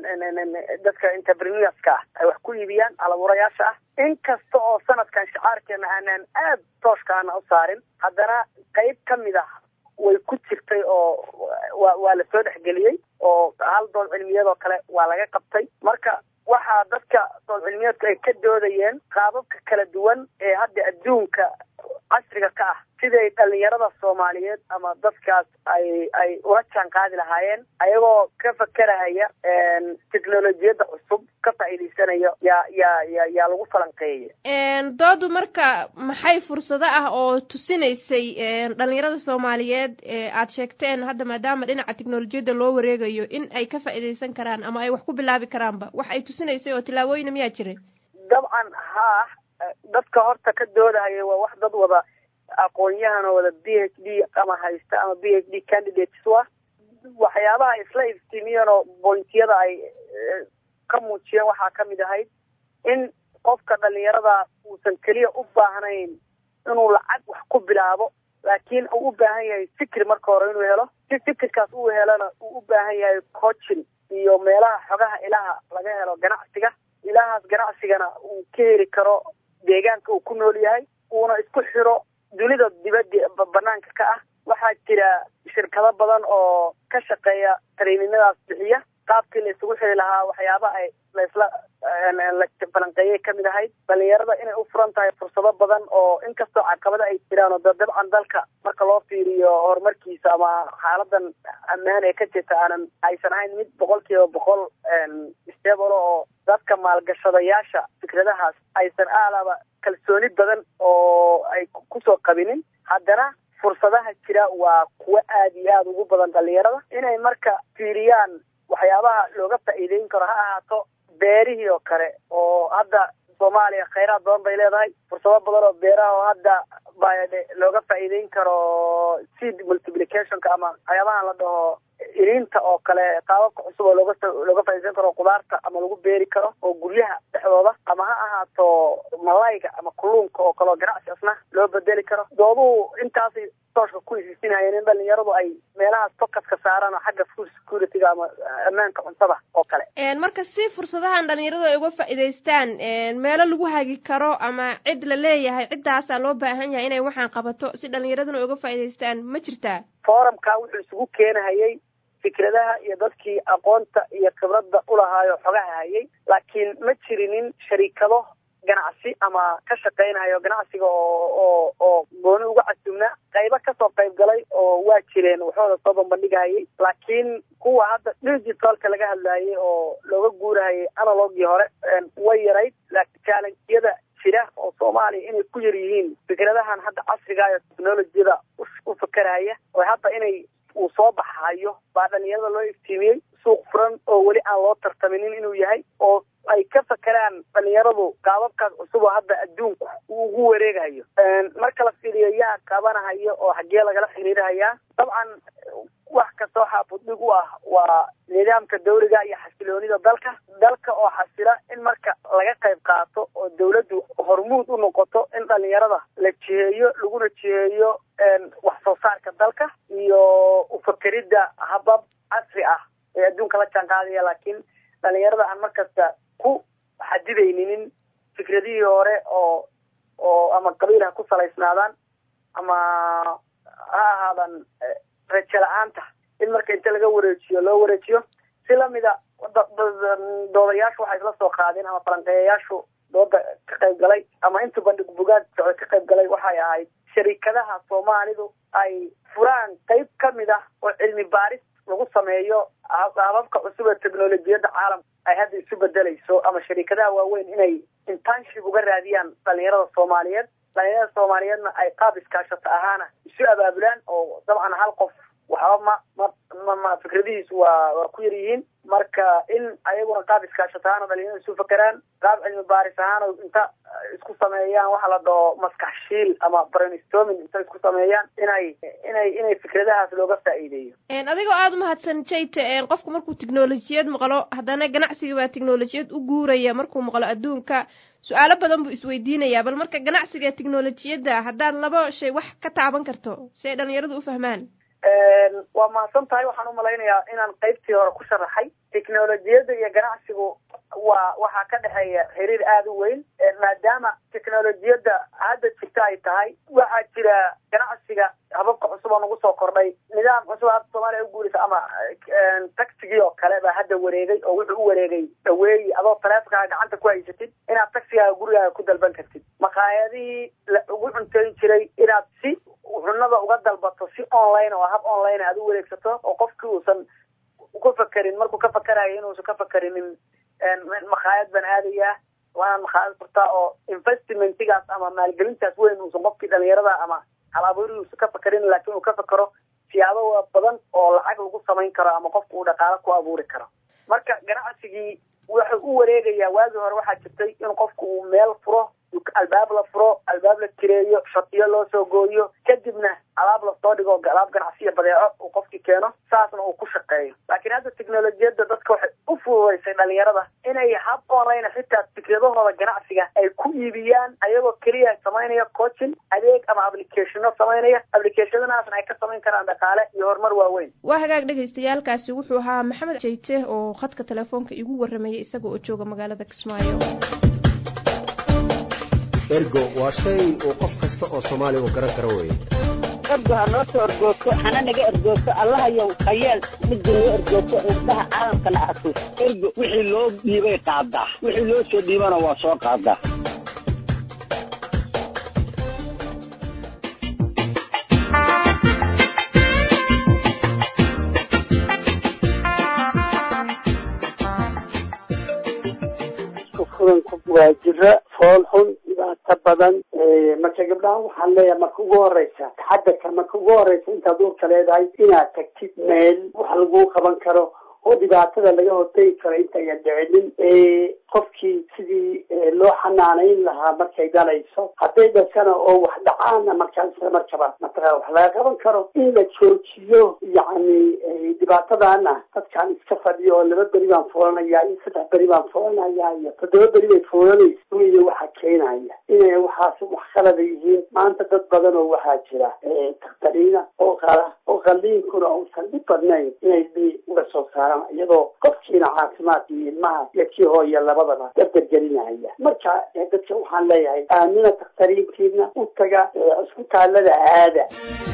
dadka entrepreneurska ah ay wax ku iibiyaan hal abuurayaasha ah inkasta oo sanadkan shicaarkeena aanaan aad tooshkaana u saarin haddana qayb ka mid ah way ku jirtay oo wa waa la soo dhexgeliyey oo hal dood cilmiyadoo kale waa laga qabtay marka waxaa dadka dood cilmiyeedku ay ka doodayeen qaababka kala duwan ee hadda adduunka casriga ka ah siday dhalinyarada soomaaliyeed ama dadkaas ay ay ula jaan qaadi lahaayeen ayagoo ka fakerahaya teknolojiyadda cusub ka faa'iidaysanayo yaa yaa ya yaa lagu falanqeeyaya doodu marka maxay fursado ah oo tusinaysay dhalinyarada soomaaliyeed ee aad sheegteen hadda maadaama dhinaca teknolojiyadda loo wareegayo in ay ka faa'iidaysan karaan ama ay wax ku bilaabi karaanba wax ay tusinaysay oo tillaabooyina miyaa jiray dabcan haa dadka horta ka doodahaya waa wax dad wada aqoon-yahan oo wada b h d ama haysta ama b h d candidates u ah waxyaabaha isla iftiimiyeen oo bointiyada ay ka muujiyeen waxaa ka mid ahayd in qofka dhalinyarada uusan keliya u baahnayn inuu lacag wax ku bilaabo laakiin uu u baahan yahay fikir marka hore inuu helo si fikirkaas uu helona uu u baahan yahay coaching iyo meelaha xogaha ilaha laga helo ganacsiga ilahaas ganacsigana uu ka heli karo deegaanka uu ku nool yahay uuna isku xiro dunida dibadda banaanka ka ah waxaa jira shirkado badan oo ka shaqeeya traininadaas bixiya qaabkii la isugu xiri lahaa waxyaaba ay laisla la falanqeeyay kamid ahayd dhalinyarada inay u furan tahay fursado badan oo inkastoo caqabada ay jiraan oo dabcan dalka marka loo fiiriyo horumarkiisa ama xaaladan ammaan ee ka jirta aanan aysan ahayn mid boqol kiiba boqol stable oo dadka maalgashadayaasha fikradahaas aysan aalaba kalsooni badan oo ay kusoo qabinin haddana fursadaha jira waa kuwo aada iyo aada ugu badan dhalinyarada inay marka fiiriyaan waxyaabaha looga faa'iideyn karo ha ahaato beerihii oo kale oo hadda soomaaliya khayraad badan bay leedahay fursado badan oo beeraha oo hadda ba looga faa'iideyn karo seed multiplicationka ama waxyaabahan la dhaho iriinta oo kale qaababka cusub oo looga looga faa'iideysan karo qudaarta ama lagu beeri karo oo guryaha dhexdooda ama ha ahaato malayga ama kalluunka oo kale oo ganacsi asna loo bedeli karo dooduhu intaasay tooshka ku hisiisinayeen in dhalinyaradu ay meelahaas fokaska saaraan oo xagga food securityga ama ammaanka cuntada oo kale marka si fursadahan dhalinyaradu ay uga faa'iidaystaan meelo lagu hagi karo ama cid la leeyahay ciddaasaa loo baahan yahay inay waxaan qabato si dhalinyaraduna ay uga faa'iidaystaan ma jirtaa forumka wuxuu isugu keenahayay fikradaha iyo dadkii aqoonta iyo khibradda ulahaayo xogaha hayay laakiin ma jirinin shariikado ganacsi ama ka shaqaynayo ganacsiga oo oo oo gooni uga casumnaa qaybo kasoo qayb galay oo waa jireen waxooda soo bambandhigahayay laakiin kuwa hadda digitalka laga hadlayay oo looga guurahayay analogii hore way yarayd laakiin challengeyada jira oo soomaaliya inay ku yar yihiin fikradahan hadda casriga iyo technolojiyada u fakeraya oo hadda inay uu soo baxayo baa dhalinyarada loo iftiimiyey suuq furan oo weli aan loo tartaminin inuu yahay oo ay ka fakeraan dhalinyaradu qaababkaas cusub oo hadda adduunku uu ugu wareegayo marka la fiiriyo yaa qabanahayo oo xaggee lagala xiriirahayaa dabcan wax kastoo xaafudhig u ah waa nidaamka dawliga iyo xasiloonida dalka dalka oo xasila in marka laga qayb qaato oo dawladdu hormuud u noqoto in dhalinyarada la jiheeyo laguna jiheeyo wax soo saarka dalka iyo ufakeridda habab casri ah ee adduunka la jaan qaadaya laakiin dhalinyarada aan markasta ku xadidayninin fikradihii hore oo oo ama qabiil ha ku salaysnaadaan ama ha ahaadan rajo la-aanta in marka inta laga wareejiyo loo wareejiyo si lamida doodayaashu waxay isla soo qaadeen ama falanqeeyayaashu dooda ka qayb galay ama inta bandhig bugaag socda ka qayb galay waxay ahayd sharikadaha soomaalidu ay furaan qayb kamid ah oo cilmi baaris lagu sameeyo hababka cusub ee technolojiyadda caalamka ay hadda isu bedelayso ama sharikadaha waaweyn inay internship uga raadiyaan dhalinyarada soomaaliyeed dhalinyarada soomaaliyeedna ay qaab iskaashata ahaana isu abaabulaan oo dabcan hal qof waxba ma ma ma fikradihiisu waa waa ku yar yihiin marka in ayaguna qaab iskaashata ahaana dhalinyarada isu fakeraan qaab cilmi baaris ahaana inta isku sameeyaan waxa la dhaho maskax shiil ama brainstorming inta isku sameeyaan inay inay inay fikradahaas looga faa'iideeyo adigoo aada umahadsan jayte qofku markuu technolojiyad maqlo haddana ganacsiga baa technolojiyad u guuraya markuu maqlo adduunka su-aalo badan buu isweydiinayaa bal marka ganacsiga technolojiyadda haddaad laba shay wax ka taaban karto si ay dhalinyaradu u fahmaan waa mahadsan tahay waxaan umalaynayaa inaan qaybtii hore ku sharaxay technolojiyadda iyo ganacsigu waa waxaa ka dhexeeya xiriir aada u weyn maadaama technolojiyadda hadda jirta ay tahay waxaa jira ganacsiga hababka cusub oo nagu soo kordhay nidaam cusub hadda soomaaliya u guuraysa ama taxigii oo kale baa hadda wareegay oo wuxuu u wareegay dhaweeyi adoo taleefonkaaga gacanta ku haysatid inaad taxigaaga gurigaaga ku dalban kartid maqaayadihii la ugu cuntayn jiray inaad si cunada uga dalbato si online oo hab online aad u wareegsato oo qofkii uusan ka fakerin markuu ka fakerayo inuusan ka fakerinin makhaayad baan aadayaa waanaan makhaayad furtaa oo investmentigaas ama maalgelintaas weyn uusan qofkii dhalinyarada ama halaaburi uusan ka fakerin laakiin uu ka fakero siyaabo badan oo lacag lagu samayn karo ama qofku uu dhaqaalo ku abuuri karo marka ganacsigii wuxuu u wareegayaa waagii hore waxaa jirtay in qofku uu meel furo albaab la furo albaab la kireeyo shatiyo loo soo gooyo kadibna alaab lasoo dhigo alaab ganacsiya badeeco uu qofkii keeno saasna uu ku shaqeeyo laakiin hadda technolojiyadda dadka waxay u fududaysay dhalinyarada inay hab online xitaa fikradahooda ganacsiga ay ku iibiyaan ayagoo keliya samaynaya coaching adeeg ama applicationo samaynaya applicationadaasna ay ka samayn karaan dhaqaale iyo horumar waaweyn waa hagaag dhagaystayaalkaasi wuxuu ahaa maxamed jayte oo khadka telefoonka igu waramayay isaga oo jooga magaalada kismaayo ergo waa shay uu qof kasta oo soomaaliya uu garan karo weye ergo ha noo soo ergoogto hana naga ergoogto allahayow hayeel midda noo ergoogto indhaha caalamkana arko ergo wixii loo dhiibay qaadaa wixii loo soo dhiibana waa soo qaadaa waa jira fool xun dhibaato badan marka gabdhaha waxaan leeyahay marka ugu horeysa taxadarka marka ugu horeysa intaad uurka leedahay inaad tagtid meel wax laguu qaban karo oo dhibaatada laga hortegi karo intayan dhicinin qofkii sidii loo xanaanayn lahaa markay dhalayso hadday dhashana oo wax dhacaana markaa isla markaba mataqaa wax laga qaban karo in la joojiyo yacni dhibaatadana dadkaan iska fadhiyo oo laba beri baan fuulanayaa iyo saddex beri baan fuulanayaa iyo toddoba beri bay fuulanayso iyo waxa keenaya inay waxaas wax qalada yihiin maanta dad badan oo waxaa jira takhtariina oo qala oo qalliinkuna uusan dhib badnayn inay bi uga soo saaraan iyadoo qofkiina caafimaad iyo ilmaha iyo kii hooya labadaba dardargelinaya marka dadka waxaan leeyahay aamina takhtariintiina u taga cisbitaalada aada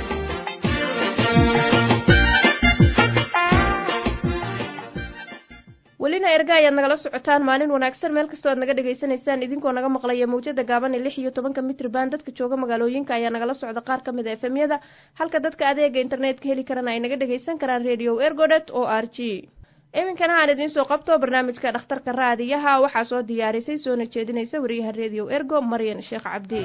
welina erga ayaad nagala socotaan maalin wanaagsan meel kastoo aad naga dhagaysanaysaan idinkoo naga maqlaya mawjada gaaban ee lix iyo tobanka mitrban dadka jooga magaalooyinka ayaa nagala socda qaar ka mid a efemyada halka dadka adeega internetka heli karana ay naga dhagaysan karaan radio ergodet o r g iminkana aan idiin soo qabto barnaamijka dhakhtarka raadiyaha waxaa soo diyaarisay soona jeedinaysa wariyaha radio ergo maryan sheekh cabdi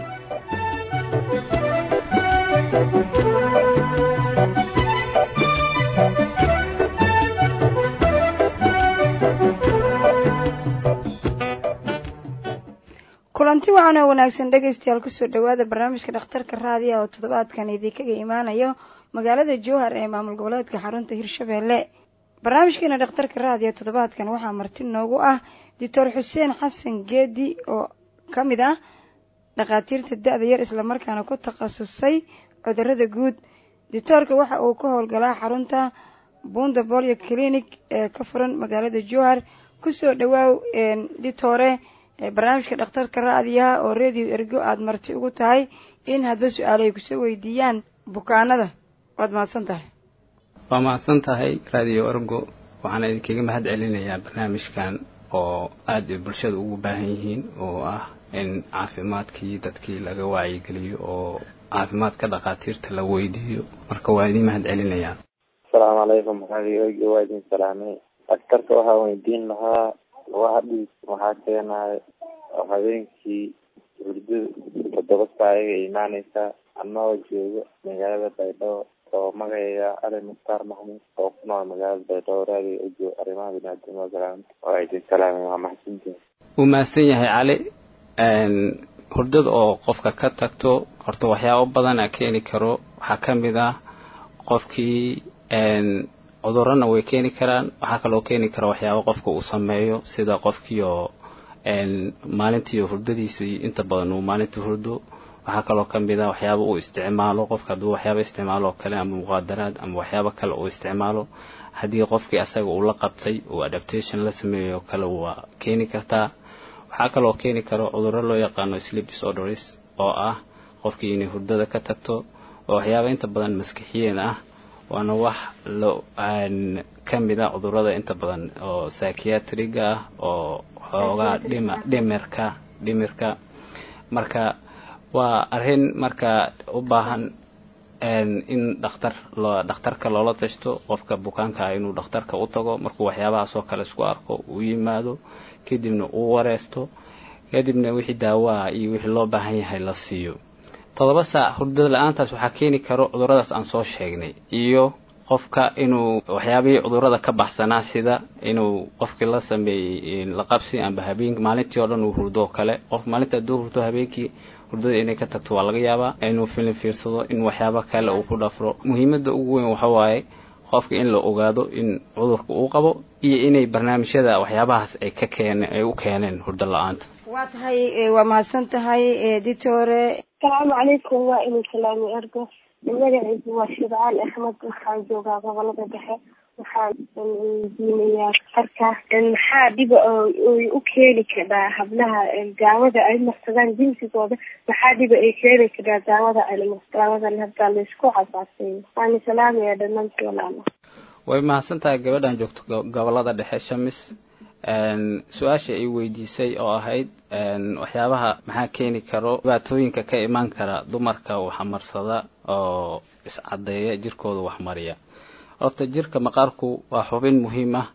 kulanti waxaan oo wanaagsan dhegaystayaal kusoo dhawaada barnaamijka dhakhtarka raadiya oo toddobaadkan idinkaga imaanayo magaalada jowhar ee maamul goboleedka xarunta hirshabeelle barnaamijkeena dhakhtarka raadiya toddobaadkan waxaa marti noogu ah doctor xuseen xasan geedi oo ka mid ah dhakhaatiirta da-da yar islamarkaana ku takhasusay cudurada guud doctoorka waxa uu ka howlgalaa xarunta bunda bolio clinic ee ka furan magaalada jowhar kusoo dhawaaw ditore barnaamijka dhakhtarka raadiyaha oo radio ergo aada marti ugu tahay in hadba su-aalo ay kusoo weydiiyaan bukaanada waad mahadsan tahay waa mahadsan tahay radio ergo waxaana idinkaga mahad celinayaa barnaamijkan oo aada bulshada ugu baahan yihiin oo ah in caafimaadkii dadkii laga wacyigeliyo oo caafimaadka dhakhaatiirta la weydiiyo marka waa idin mahad celinayaa asalaamu calaykum radio ergo waa idin salaamay dhakhtarka waxaa weydiin lahaa lugaha dhiig maxaa keenayo oo habeenkii hurdada toddoba saa ayaga imaaneysaa anagoo joogo magaalada baydhabo oo magacayga cali mukhtaar maxmuud oo ku nool magaalada baydhabo raadiyo ojo arrimaha biniaadamada salaamta waa idin salaamay waa maxsantihin wuu mahadsan yahay cali hurdada oo qofka ka tagto horta waxyaabo badana keeni karo waxaa ka mid ah qofkii cudurana way keeni karaan waxaa kaloo keeni kara waxyaaba qofka uu sameeyo sida qofkii oo maalintii hurdadiisii inta badan uu maalintii hurdo waxaa kaloo kamid a waxyaaba uu isticmaalo qofka hadduu waxyaaba isticmaalo oo kale ama muqaadaraad ama waxyaaba kale uu isticmaalo haddii qofkii asaga uu la qabtay uu adaptation la sameeyo oo kale waa keeni kartaa waxaa kaloo keeni karo cuduro loo yaqaano sleep disorders oo ah qofkii inay hurdada ka tagto oo waxyaaba inta badan maskixiyeen ah waana wax lo ka mid a cudurada inta badan oo psychiatriga ah oo xoogaa dhima dhimirka dhimirka marka waa arrin marka u baahan in dhakhtar loo dhakhtarka loola tashto qofka bukaanka ah inuu dhakhtarka u tago markuu waxyaabahaas oo kale isku arko uu yimaado kadibna uu wareesto kadibna wixii daawaha iyo wixii loo baahan yahay la siiyo toddoba saac hurdada la-aantaas waxaa keeni karo cuduradaas aan soo sheegnay iyo qofka inuu waxyaabihii cudurada ka baxsanaa sida inuu qofkii la sameeyey la qabsi amba habeen maalintii oo dhan uu hurdo oo kale qof maalinta hadduu hurdo habeenkii hurdada inay ka tagto waa laga yaabaa inuu filim fiirsado in waxyaabo kale uu ku dhafro muhiimada ugu weyn waxa waaye qofka in la ogaado in cudurka uu qabo iyo inay barnaamijyada waxyaabahaas ay ka keen ay u keeneen hurdo la-aanta waa tahay waa mahadsan tahay ditore asalaamu calaykum waa inuu salaami ergo magacaygu waa shibcaan axmed waxaan joogaa gobolada dhexe waxaan weydiinayaa harka maxaa dhiba ay u keeni karaa hablaha daawada ay marsadaan jinsigooda maxaa dhiba ay keeni karaa daawada daawadan hadda laysku casaasay waana salaamaya dhamaantii walaalo way mahadsan tahay gabadhan joogto gobolada dhexe shamis su-aasha ay weydiisay oo ahayd waxyaabaha maxaa keeni karo dhibaatooyinka ka imaan kara dumarka waxmarsada oo iscadeeya jirkooda waxmariya horta jirka maqaarku waa xubin muhiim ah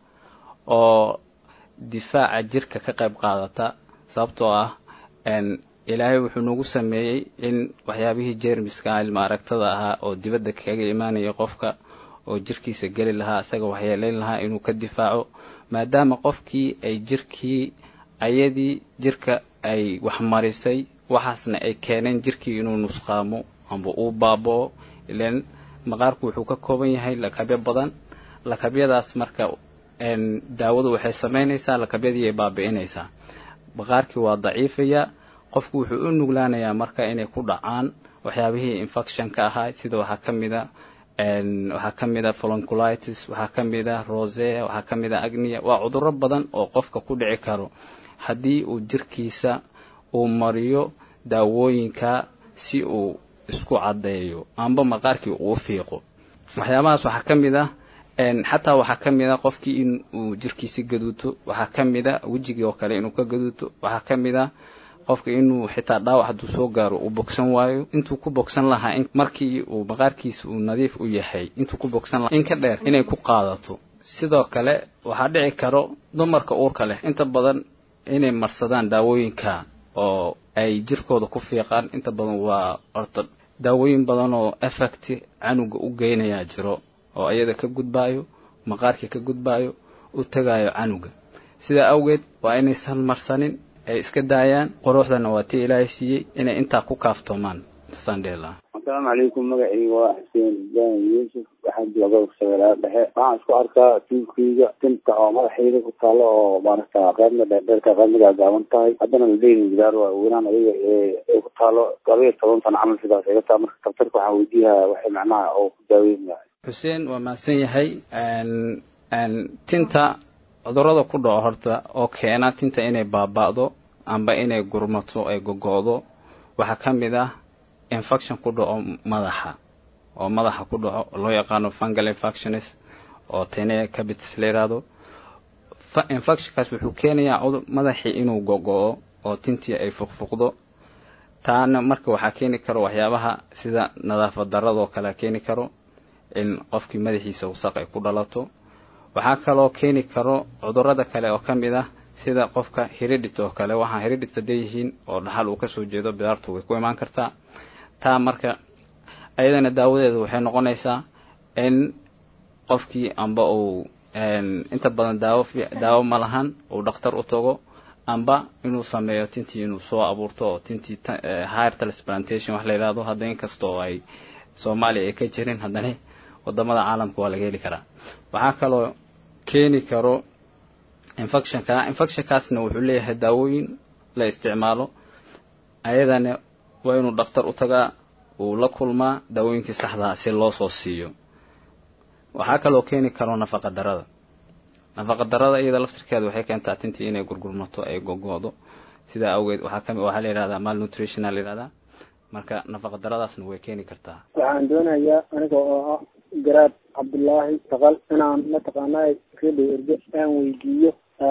oo difaaca jirka ka qayb qaadata sababtoo ah ilaahay wuxuu nagu sameeyey in waxyaabihii jermiska ilma aragtada ahaa oo dibadda kaga imaanaya qofka oo jirkiisa geli lahaa isaga waxyeelayn lahaa inuu ka difaaco maadaama qofkii ay jirkii ayadii jirka ay waxmarisay waxaasna ay keeneen jirkii inuu nusqaamo amba uu baaboo ilan maqaarku wuxuu ka kooban yahay lakabyo badan lakabyadaas marka daawadu waxay samaynaysaa lakabyadii ay baabi'inaysaa maqaarkii waa daciifaya qofku wuxuu u nuglaanayaa marka inay ku dhacaan waxyaabihii infectionka ahaa sida waxaa ka mid a waxaa ka mid a folonculitis waxaa ka mid a rose waxaa ka mid a agnia waa cudurro badan oo qofka ku dhici karo haddii uu jirkiisa uu mariyo daawooyinka si uu isku caddeeyo amba maqaarkii uu fiiqo waxyaabahaas waxaa ka mid ah xataa waxaa ka mid a qofkii in uu jirkiisi gaduuto waxaa ka mid a wejigii oo kale inuu ka gaduuto waxaa ka mid a qofka inuu xitaa dhaawac hadduu soo gaaro uu bogsan waayo intuu ku bogsan lahaa markii uu maqaarkiisa uu nadiif u yahay intuu ku bogsan lahaa in ka dheer inay ku qaadato sidoo kale waxaa dhici karo dumarka uurka leh inta badan inay marsadaan daawooyinka oo ay jirkooda ku fiiqaan inta badan waa orta daawooyin badan oo effect canuga u geynayaa jiro oo iyada ka gudbaayo maqaarkii ka gudbaayo u tagaayo canuga sidaa awgeed waa inaysan marsanin ay iska daayaan quruxdana waa tii ilaahay siiyey inay intaa ku kaaftoomaan sandhela asalaamu calaykum magacayga waa xuseen ibrahim yuusuf waxaan jooga shabeelaha dhexe waxaan isku arkaa tuulkayga tinta oo madaxayda ku taalo oo maaragta qaybna dheerdheerka qaybna gaagaaban tahay haddana ladeyni gidaar waa weynaan adiga ee ku taalo laba iyo toban sano camal sidaas iga taa marka daktarka waxaan weydiiyaa waxay macnaha oo ku daaweynaya xuseen waa mahadsan yahay tinta cudurada ku dhaco horta oo keena tinta inay baaba'do amba inay gurmato ay gogo'do waxaa ka mid ah infection ku dhaco madaxa oo madaxa ku dhaco loo yaqaano fungal infectionis oo tene cabitis la yihahdo infectionkaas wuxuu keenayaa cudur madaxii inuu gogo-o oo tintii ay fuqfuqdo taana marka waxaa keeni karo waxyaabaha sida nadaafad daradoo kale keeni karo in qofkii madaxiisa wasaq ay ku dhalato waxaa kaloo keeni karo cudurada kale oo ka mid ah sida qofka hiridhit oo kale waxaa hiridhit haday yihiin oo dhaxal uu kasoo jeedo bidaartu way ku imaan kartaa taa marka ayadana daawadeeda waxay noqonaysaa in qofkii amba uu inta badan daawo daawo ma lahan uu dhakhtar u tago amba inuu sameeyo tintii inuu soo abuurto oo tintii higher transplantation wax la yidhahdo hadda inkasta oo ay soomaaliya ay ka jirin haddana wadamada caalamka waa laga heli karaa waxaa kaloo keeni karo infectionka infectionkaasna wuxuu leeyahay daawooyin la isticmaalo ayadana waa inuu dhakhtar u tagaa uu la kulmaa daawooyinkii saxdaa si loo soo siiyo waxaa kaloo keeni karo nafaqa darada nafaqa darada iyada laftirkeeda waxay keentaa tintii inay gurgurmato ay gogo'do sidaa awgeed waxaa kami waxaa la yihahdaa malnutritional la yihahdaa marka nafaqa daradaasna way keeni kartaa waxaan doonayaa aniga oo ah garaad cabdullaahi taqal inaan mataqaanaa redio erge aan weydiiyo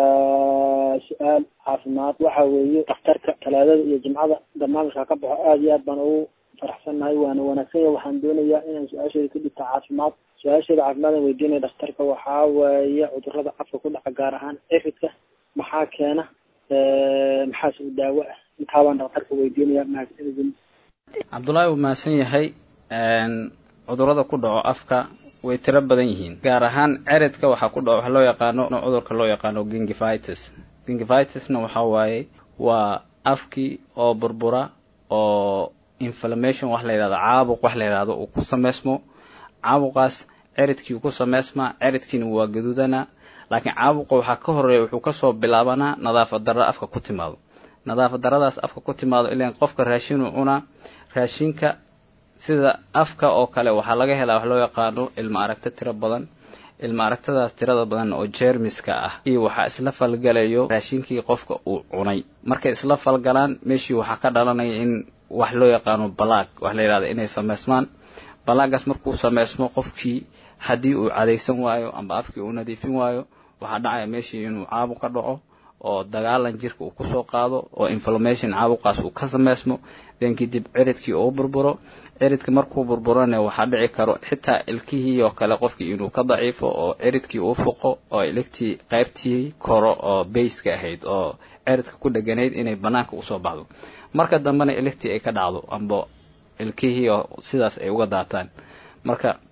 su-aal caafimaad waxa weeye dhakhtarka talaadada iyo jimcada barnaamijka ka baxo aada iyo aad baan ugu faraxsannahay waana wanaagsan yahay waxaan doonayaa inaan su-aasheeda ka dhigta caafimaad su-aasheeda caafimaad aan weydiinaya dhakhtarka waxaa weeye cudurada afka ku dhaca gaar ahaan ciridka maxaa keena maxaase u daawo ah intaabaan dhakhtarka weydiinaya mahadsanidin cabdullaahi wuu mahadsan yahay cudurada ku dhaco afka way tiro badan yihiin gaar ahaan ceridka waxaa ku dhaco waxa loo yaqaano cudurka loo yaqaano gingivitis gingivitisna waxa waaye waa afkii oo burbura oo inflammation wax la yidhahdo caabuq wax la yidhahdo uu ku sameysmo caabuqaas ceridkii ku sameysmaa ceridkiina waa gaduudana laakiin caabuqa waxaa ka horeeya wuxuu kasoo bilaabanaa nadaafad darro afka ku timaado nadaafad daradaas afka ku timaado ilan qofka raashinuu cunaa raashinka sida afka oo kale waxaa laga helaa wax loo yaqaano ilma aragto tiro badan ilma aragtadaas tirada badan oo jermiska ah iyo waxaa isla falgalayo raashinkii qofka uu cunay markay isla falgalaan meeshii waxaa ka dhalanaya in wax loo yaqaano balaag wax la yidhahda inay sameysmaan balaagaas markuu sameysmo qofkii haddii uu cadaysan waayo amba afkii uu nadiifin waayo waxaa dhacaya meeshii inuu caabuq ka dhaco oo dagaalan jirka uu kusoo qaado oo inflammation caabuqaas uu ka sameysmo den kadib ciridkii uu burburo ciridka markuu burburana waxaa dhici karo xitaa ilkihii oo kale qofkii inuu ka daciifo oo ciridkii uu fuqo oo iligtii qaybtii koro oo bayska ahayd oo ciridka ku dheganayd inay banaanka usoo baxdo marka dambena iligtii ay ka dhacdo amba ilkihii oo sidaas ay uga daataan marka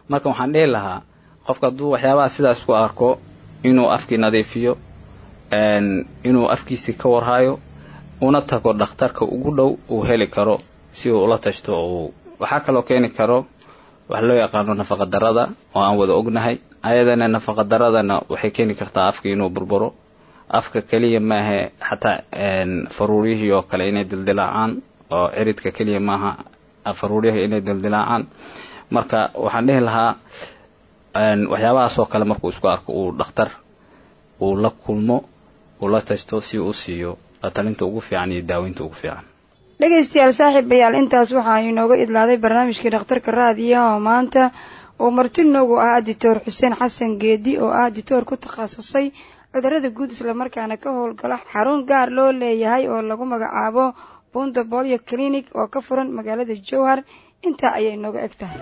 marka waxaan dhihi lahaa qofka hadduu waxyaabaha sidaas ku arko inuu afkii nadiifiyo inuu afkiisii ka warhayo una tago dhakhtarka ugu dhow uu heli karo si uu ula tashto uu waxaa kaloo keeni karo wax loo yaqaano nafaqa darada oo aan wada ognahay ayadana nafaqa daradana waxay keeni kartaa afka inuu burburo afka keliya maahe xataa faruuriyihii oo kale inay dildilaacaan oo ciridka keliya maaha faruuryaha inay dildilaacaan marka waxaan dhihi lahaa waxyaabahaas oo kale markuu isku arko uu dhakhtar uu la kulmo uu la tashto si uu siiyo latalinta ugu fiican iyo daaweynta ugu fiican dhegaystayaal saaxiibayaal intaas waxaa inooga idlaaday barnaamijkii dhakhtarka raadiyaha oo maanta uu marti noogu ah dictor xuseen xasan geedi oo ah dictor ku takhasusay cudurada guud islamarkaana ka howlgala xarun gaar loo leeyahay oo lagu magacaabo bunda bolio clinic oo ka furan magaalada jowhar intaa ayay inooga eg tahay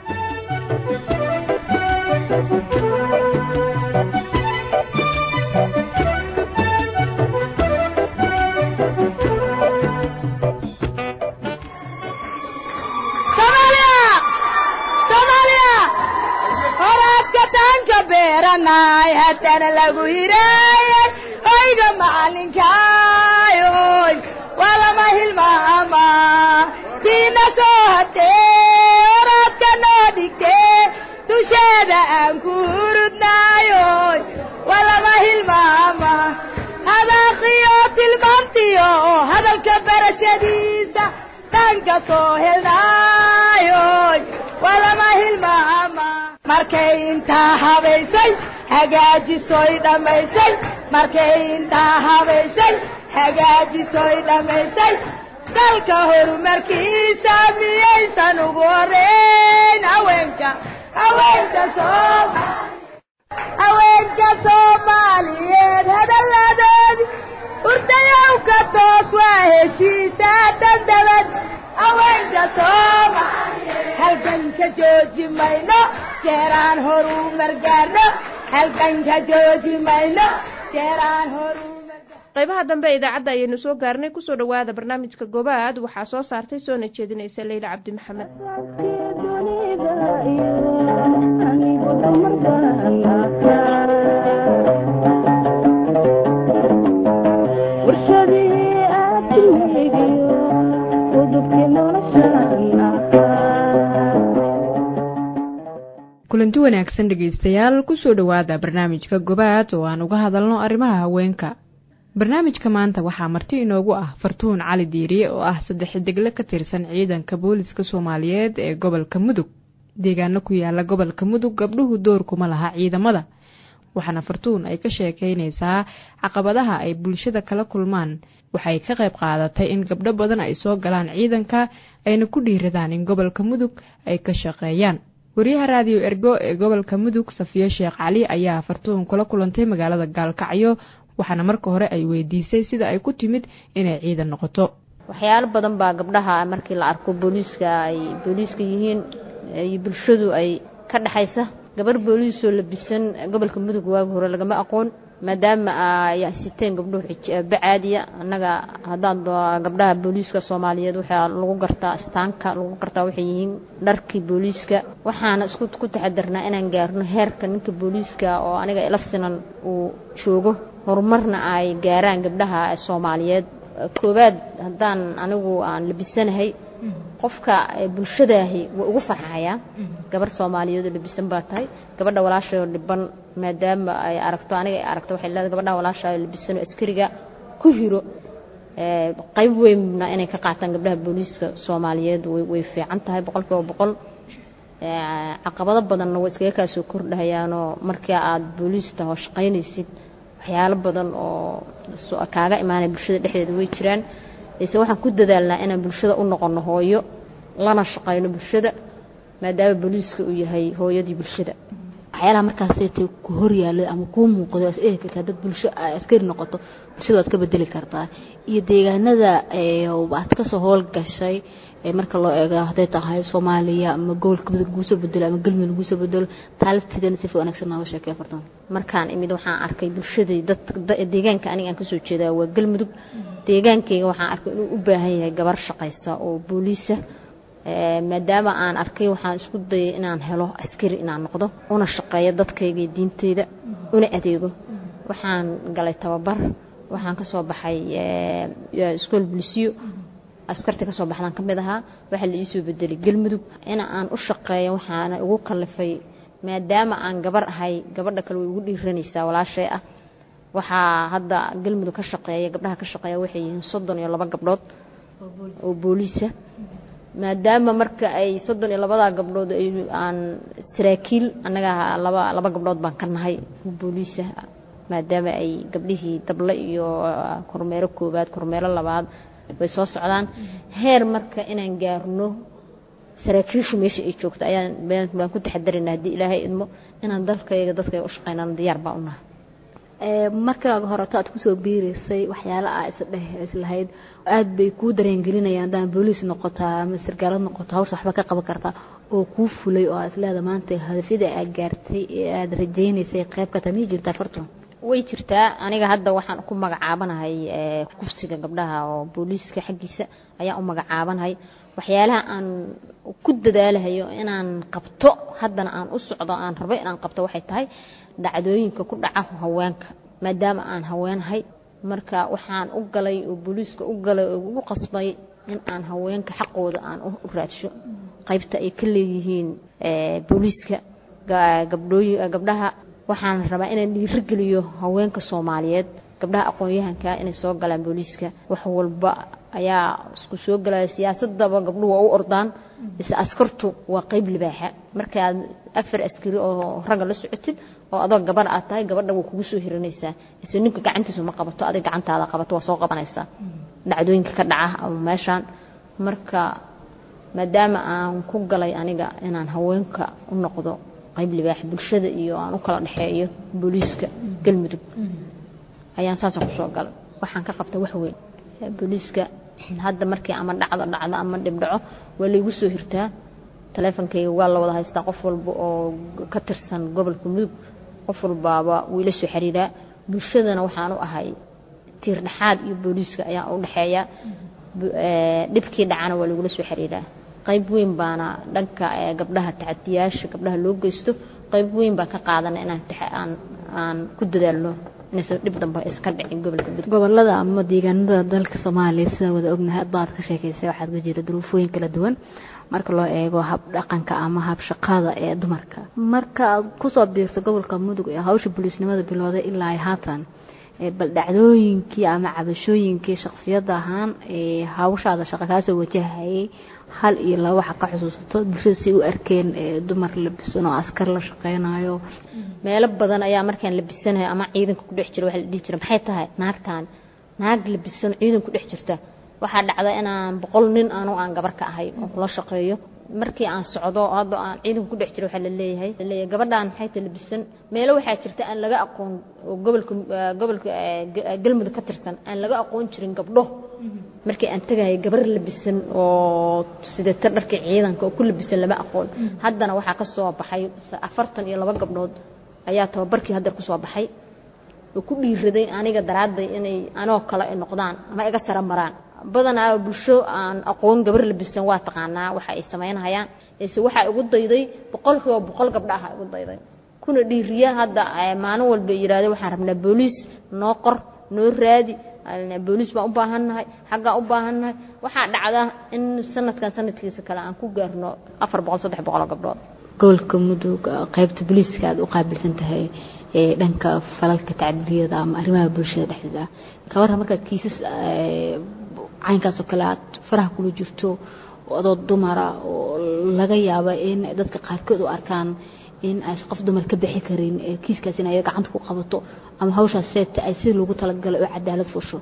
beeranay haddana lagu hiraayay oyga macalinkaayoy waa lama hilmaama tiina soo hatee oradka noo dhigtee dusheeda aan ku hurudnaayoy waa lama hilmaama hadaaqiyo tilmaantiyo hadalka barashadiisa dhanka soo helnaayoy waa lama hilmaama markay intaa habaysay hagaajisoy dhammaysay markay intaa habaysay hagaajisoy dhammaysay dalka horumarkiisa miyaysan ugu horeyn haweenka haweenka soom haweenka soomaaliyeed hadalladoodi hurdayowka toos waa heshiisaa dandabad haweenka soomaaliyeed halganka jooji mayno jeeraan horu margaarno halganka jooji mayno jeeraan horu qaybaha dambe ee idaacadda ayaynu soo gaarnay kusoo dhawaada barnaamijka gobaad waxaa soo saartay soona jeedinaysa leyla cabdi maxamed kulanti wanaagsan dhegaystayaal kusoo dhowaada barnaamijka gobaad oo aan uga hadalno arrimaha haweenka barnaamijka maanta waxaa marti inoogu ah fartuun cali diiriye oo ah saddex degle ka tirsan ciidanka booliska soomaaliyeed ee gobolka mudug deegaano ku yaala gobolka mudug gabdhuhu door kuma laha ciidamada waxaana fartuun ay ka sheekeynaysaa caqabadaha ay bulshada kala kulmaan waxay ka qayb qaadatay in gabdho badan ay soo galaan ciidanka ayna ku dhiiradaan in gobolka mudug ay ka shaqeeyaan wariyaha raadiyo ergo ee gobolka mudug safiye sheekh cali ayaa fartuun kula kulantay magaalada gaalkacyo waxaana marka hore ay weydiisay sida ay ku timid inay ciidan noqoto waxyaalo badan baa gabdhaha markii la arko booliiska ay booliiska yihiin iyo bulshadu ay ka dhexaysa gabar booliisoo labisan gobolka mudug waagi hore lagama aqoon maadaama ay siteen gabdhuhu xijaabo caadiya annaga haddaan gabdhaha booliiska soomaaliyeed waxaa lagu gartaa astaanka lagu gartaa waxay yihiin dharkii booliiska waxaana isku ku taxadarnaa inaan gaarno heerka ninka booliiska oo aniga ila sinan uu joogo horumarna ay gaaraan gabdhaha soomaaliyeed koowaad haddaan anigu aan labisanahay qofka bulshadaahi waa ugu farxayaa gabar soomaaliyeed oo labisan baa tahay gabadha walaashayoo dhiban maadaama ay aragto aniga ay aragto waxay leedahay gabadha walaashaayoo labisan oo askariga ku hiro qayb weynna inay ka qaataan gabdhaha booliiska soomaaliyeed way fiican tahay boqol kiiba boqol caqabado badanna way iskaga kaa soo kordhahayaanoo markii aada booliis taho shaqaynaysid waxyaalo badan oo kaaga imaanaya bulshada dhexdeeda way jiraan ise waxaan ku dadaalnaa inaan bulshada u noqono hooyo lana shaqayno bulshada maadaama booliiska uu yahay hooyadii bulshada waxyaalaha markaasaytay ku horyaalay ama kuu muuqday as eegi kartaa dad bulsho askari noqoto bulshada waad ka bedeli kartaa iyo deegaanada aad kasoo howlgashay marka loo eego hadday tahay soomaaliya ama gobolka mudug lagusoo bedelo ama galmudug lagusoo bedelo taalifteedana si wanaagsan nooga sheekey fartan markaan imid waxaan arkay bulshadii dad deegaanka aniga aan kasoo jeedaa waa galmudug deegaankayga waxaan arkay inuu u baahan yahay gabar shaqaysa oo booliisa maadaama aan arkay waxaan isku dayay inaan helo askari inaan noqdo una shaqeeyo dadkayga iyo diinteyda una adeego waxaan galay tababar waxaan ka soo baxay iskool bulisiyo askarta kasoo baxdaan ka mid ahaa waxaa la iisoo bedelay galmudug in aan u shaqeeyo waxaana ugu kalifay maadaama aan gabar ahay gabadha kale way ugu dhiiranaysaa walaashay ah waxaa hadda galmudug ka shaqeeya gabdhaha ka shaqeeya waxay yihiin soddon iyo laba gabdhood oo booliisa maadaama marka ay soddon iyo labadaa gabdhood aan saraakiil annaga laba laba gabdhood baan ka nahay booliisa maadaama ay gabdhihii dable iyo kormeero koowaad kormeero labaad way soo socdaan heer marka inaan gaarno saraakiishu meesha ay joogto ayaan baan ku taxadarayna haddii ilaahay idmo inaan dalkayga dadkayga u shaqeynaan diyaar baan u nahay markaaga horeto aad kusoo biiraysay waxyaala aa isdheh islahayd aad bay kuu dareengelinayaan haddaan booliis noqotaa ama sargaalad noqoto hawsha waxba ka qaban kartaa oo kuu fulay oo isleeda maanta hadafyada aad gaartay ee aada rajaynaysay qayb ka tamii jirtaa farton way jirtaa aniga hadda waxaan ku magacaabanahay kufsiga gabdhaha oo booliiska xaggiisa ayaan u magacaabanahay waxyaalaha aan ku dadaalahayo inaan qabto haddana aan u socdo aan rabo inaan qabto waxay tahay dhacdooyinka ku dhaca haweenka maadaama aan haweenahay marka waxaan u galay oo booliiska u galay oo ugu qasbay in aan haweenka xaqooda aan u raadsho qaybta ay ka leeyihiin booliiska gabdhooyi gabdhaha waxaan rabaa inaan dhiirigeliyo haweenka soomaaliyeed gabdhaha aqoon-yahanka inay soo galaan booliiska wax walba ayaa isku soo galaya siyaasadaba gabdhuhu waa u ordaan ise askartu waa qeyb libaaxa markaad afar askari oo ragga la socotid oo adoo gabar aad tahay gabadha way kugu soo hiranaysaa ise ninka gacantiisu ma qabato adig gacantaada qabato waa soo qabanaysaa dhacdooyinka ka dhaca ama meeshaan marka maadaama aan ku galay aniga inaan haweenka u noqdo qayb libaax bulshada iyo aan u kala dhexeeyo booliiska galmudug ayaan saasaan kusoo galay waxaan ka qabta wax weyn booliiska hadda markii ama dhacdo dhacdo ama dhibdhaco waa laygu soo hirtaa taleefonkayga waa la wada haystaa qof walba oo ka tirsan gobolka mudug qof walbaaba wuu ila soo xiriiraa bulshadana waxaan u ahay tiir dhexaad iyo booliiska ayaan u dhexeeya dhibkii dhacana waa lagula soo xiriiraa qayb weyn baana dhanka gabdhaha tacadiyaasha gabdhaha loo geysto qayb weyn baan ka qaadana inaan aan aan ku dadaalno inaysan dhib dambe iska dhicin gobolka mudug gobolada ama deegaanada dalka soomaaliya sida wada ognahay hadba aad ka sheekaysay waxaad ka jira duruufooyin kala duwan marka loo eego hab dhaqanka ama hab shaqada ee dumarka marka aad kusoo biirto gobolka mudug ee hawsha booliisnimada bilowday ilaa ay haatan bal dhacdooyinkii ama cabashooyinkii shaksiyada ahaan ee hawshaada shaqa kaasoo wajahayay hal iyo laba waxa ka xusuusato bulshada si u arkeen dumar labisan oo askar la shaqeynayo meelo badan ayaa markaan labisanayo ama ciidanka ku dhex jira waxa la dhihi jira maxay tahay naagtaan naag labisan ciidan ku dhex jirta waxaa dhacda inaan boqol nin anu aan gabar ka ahay oo kula shaqeeyo markii aan socdo hadda aan ciidanka ku dhex jiro waxaa la leeyahay la leeyahay gabadhaan maxay tahay labisan meelo waxaa jirta aan laga aqoon oo gobolka gobolka galmudug ka tirsan aan laga aqoon jirin gabdho markii aan tagayay gabar labisan oo sidata dharka ciidanka oo ku labisan lama aqoon haddana waxaa ka soo baxay afartan iyo laba gabdhood ayaa tababarkii haddar kusoo baxay oo ku dhiiraday aniga daraadday inay anoo kale ay noqdaan ama iga sara maraan badanaa bulsho aan aqoon gabar labisan waa taqaanaa waxa ay samaynahayaan ise waxaa igu dayday boqolkiiba boqol gabdha aha igu dayday kuna dhiiriya hadda maalin walba yidhaahdo waxaan rabnaa booliis noo qor noo raadi booliis baan u baahannahay xaggaa u baahannahay waxaa dhacda in sanadkan sanadkiisa kale aan ku gaarno afar boqol saddex boqoloo gabdhood gobolka mudug qaybta booliiska aad u qaabilsan tahay ee dhanka falalka tacdiliyada ama arrimaha bulshada dhexdeeda ka warran markaad kiisas caynkaasoo kale aad faraha kula jirto adoo dumara oo laga yaaba in dadka qaarkood u arkaan in ay qof dumar ka bixi karin kiiskaas in ay gacanta ku qabato ama hawshaas seeta ay sida loogu talagalay oo cadaalad fusho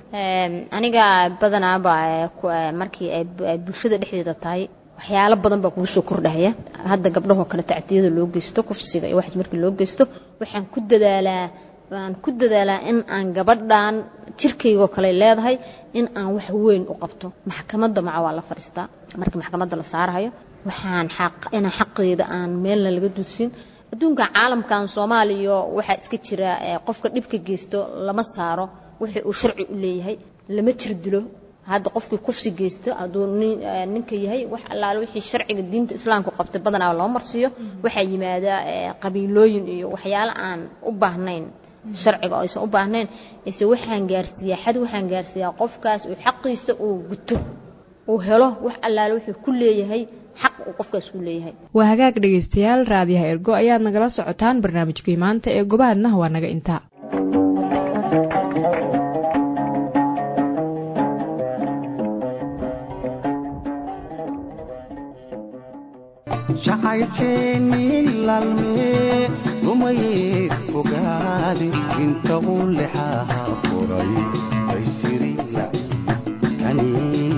aniga badanaaba markii ay bulshada dhexdeeda tahay waxyaalo badan baa kugu soo kordhaya hadda gabdhahoo kale tacdiyada loo geysto kufsiga iyo waxaas markii loo geysto waxaan ku dadaalaa waan ku dadaalaa in aan gabadhan jirkaygoo kale leedahay in aan wax weyn u qabto maxkamadda maca waa la fadhiistaa markii maxkamadda la saarayo waxaan xaq inaan xaqeeda aan meelna laga dudsin adduunka caalamkan soomaaliya waxaa iska jira qofka dhibka geysto lama saaro wixii uu sharci u leeyahay lama jir dilo hadda qofkii kufsi geysto hadduu nin ninka yahay wax allaale wixii sharciga diinta islaamku qabtay badanaa loo marsiiyo waxaa yimaada qabiilooyin iyo waxyaalo aan u baahnayn sharciga oo aysan u baahnayn ise waxaan gaarsiiyaa xad waxaan gaarsiiyaa qofkaas uu xaqiisa uu guto uu helo wax allaale wuxuu ku leeyahay xaq uu qofkaas ku leeyahay waa hagaag dhegaystayaal raadiyaha ergo ayaad nagala socotaan barnaamijkii maanta ee gobaadna waa naga intaa jacaylkeennii laalmee rumayee fogaade inta uu lexaha furay baysiri lacikani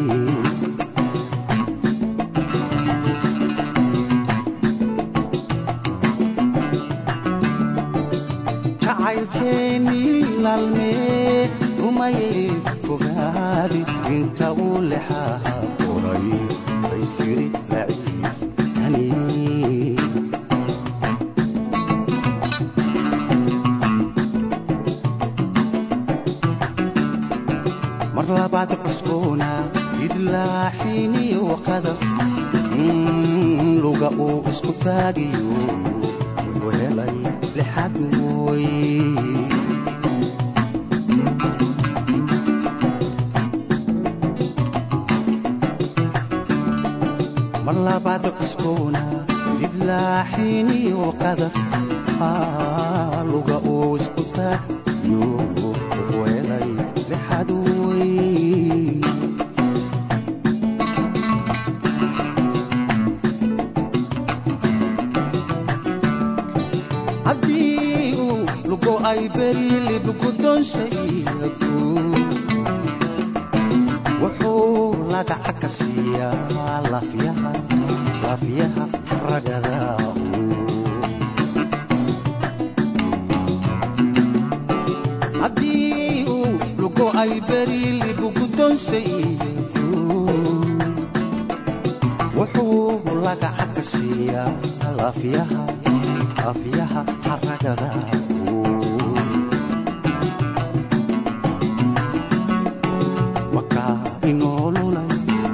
jacaylkeennii laalmee rumayee fogaade inta uu lexaha furay baysiri lacikani mar labaad cusboona idlaaxiniyo qadar luga uu isku taagiyo wuxuu helay lixad mooy mar labaad cusboona idlaaxiniyo qadar luga uu isku taagiyo wuxuu helay lixad mooy haddii uu lugo ay berilib gudonshayagu wuxuu lagaca ka siiyaa lafyaha lafyaha ragada haddii uu lugo ay berilib gudonshayagu wuxuu lagaca ka siiyaa lafyaha afyaha haragada wakaa inoolulay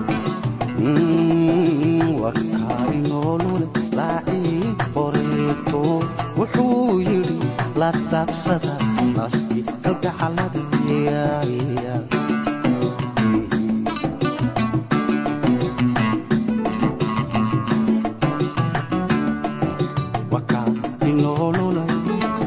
wakaa inoolulay laacii qoreeto wuxuu yidhi la taabsada naski kalgacalada wakaa inoolulay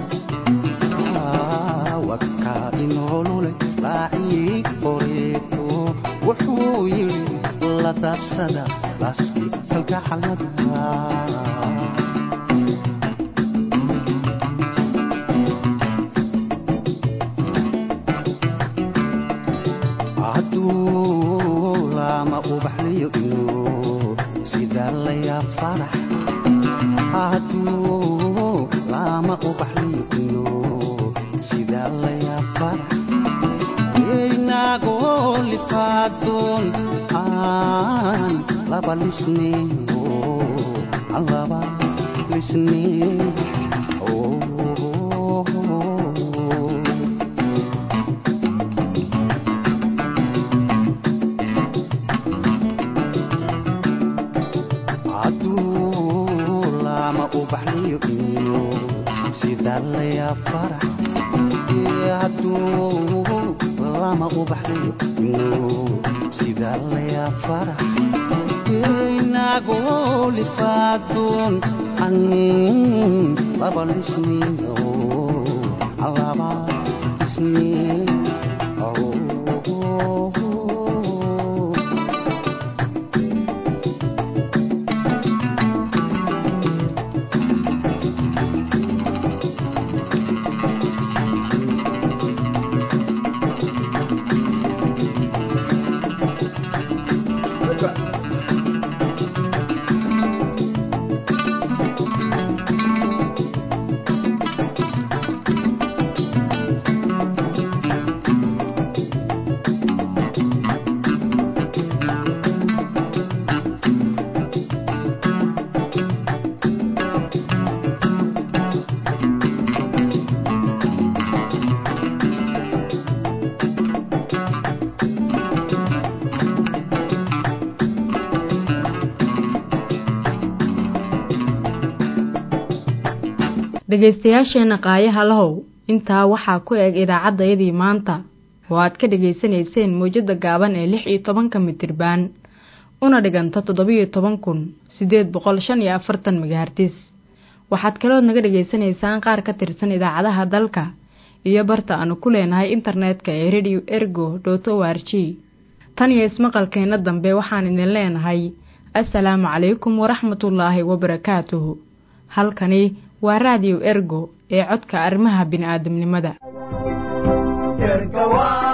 wakaa inoolulay laacii qoreeto wuxuu yidhi la daabsada laaski kalgacalada hadduu lama ubaxliyo inuu sidaa layaa farax hadduu lama ubaxliyo inuu sidaa layaa farax inagoo lifaadoon aan laba lisneyo aan laba lisneyo hadduu lama ubaxliyo iyo sidaa layaa farax hadduu lama ubaxliyo iyo sidaa layaa farax inagoo lifaadoon an laba lisneyo aan laba lisneyo dhegaystayaasheenna qaayaha lahow intaa waxaa ku eg idaacaddayadii maanta oo aad ka dhegaysanayseen mawjadda gaaban ee lix iyo tobanka mitirbaan una dhiganta toddobiyo toban kun siddeed boqol shan iyo afartan megahartis waxaad kalood naga dhegaysanaysaan qaar ka tirsan idaacadaha dalka iyo barta aanu ku leenahay internetka ee radio ergo dot o r g tan iyo ismaqalkeenna dambe waxaan idin leenahay assalaamu calaykum waraxmatullaahi wabarakaatuhu halkani waa raadiyo ergo ee codka arrimaha bini'aadamnimada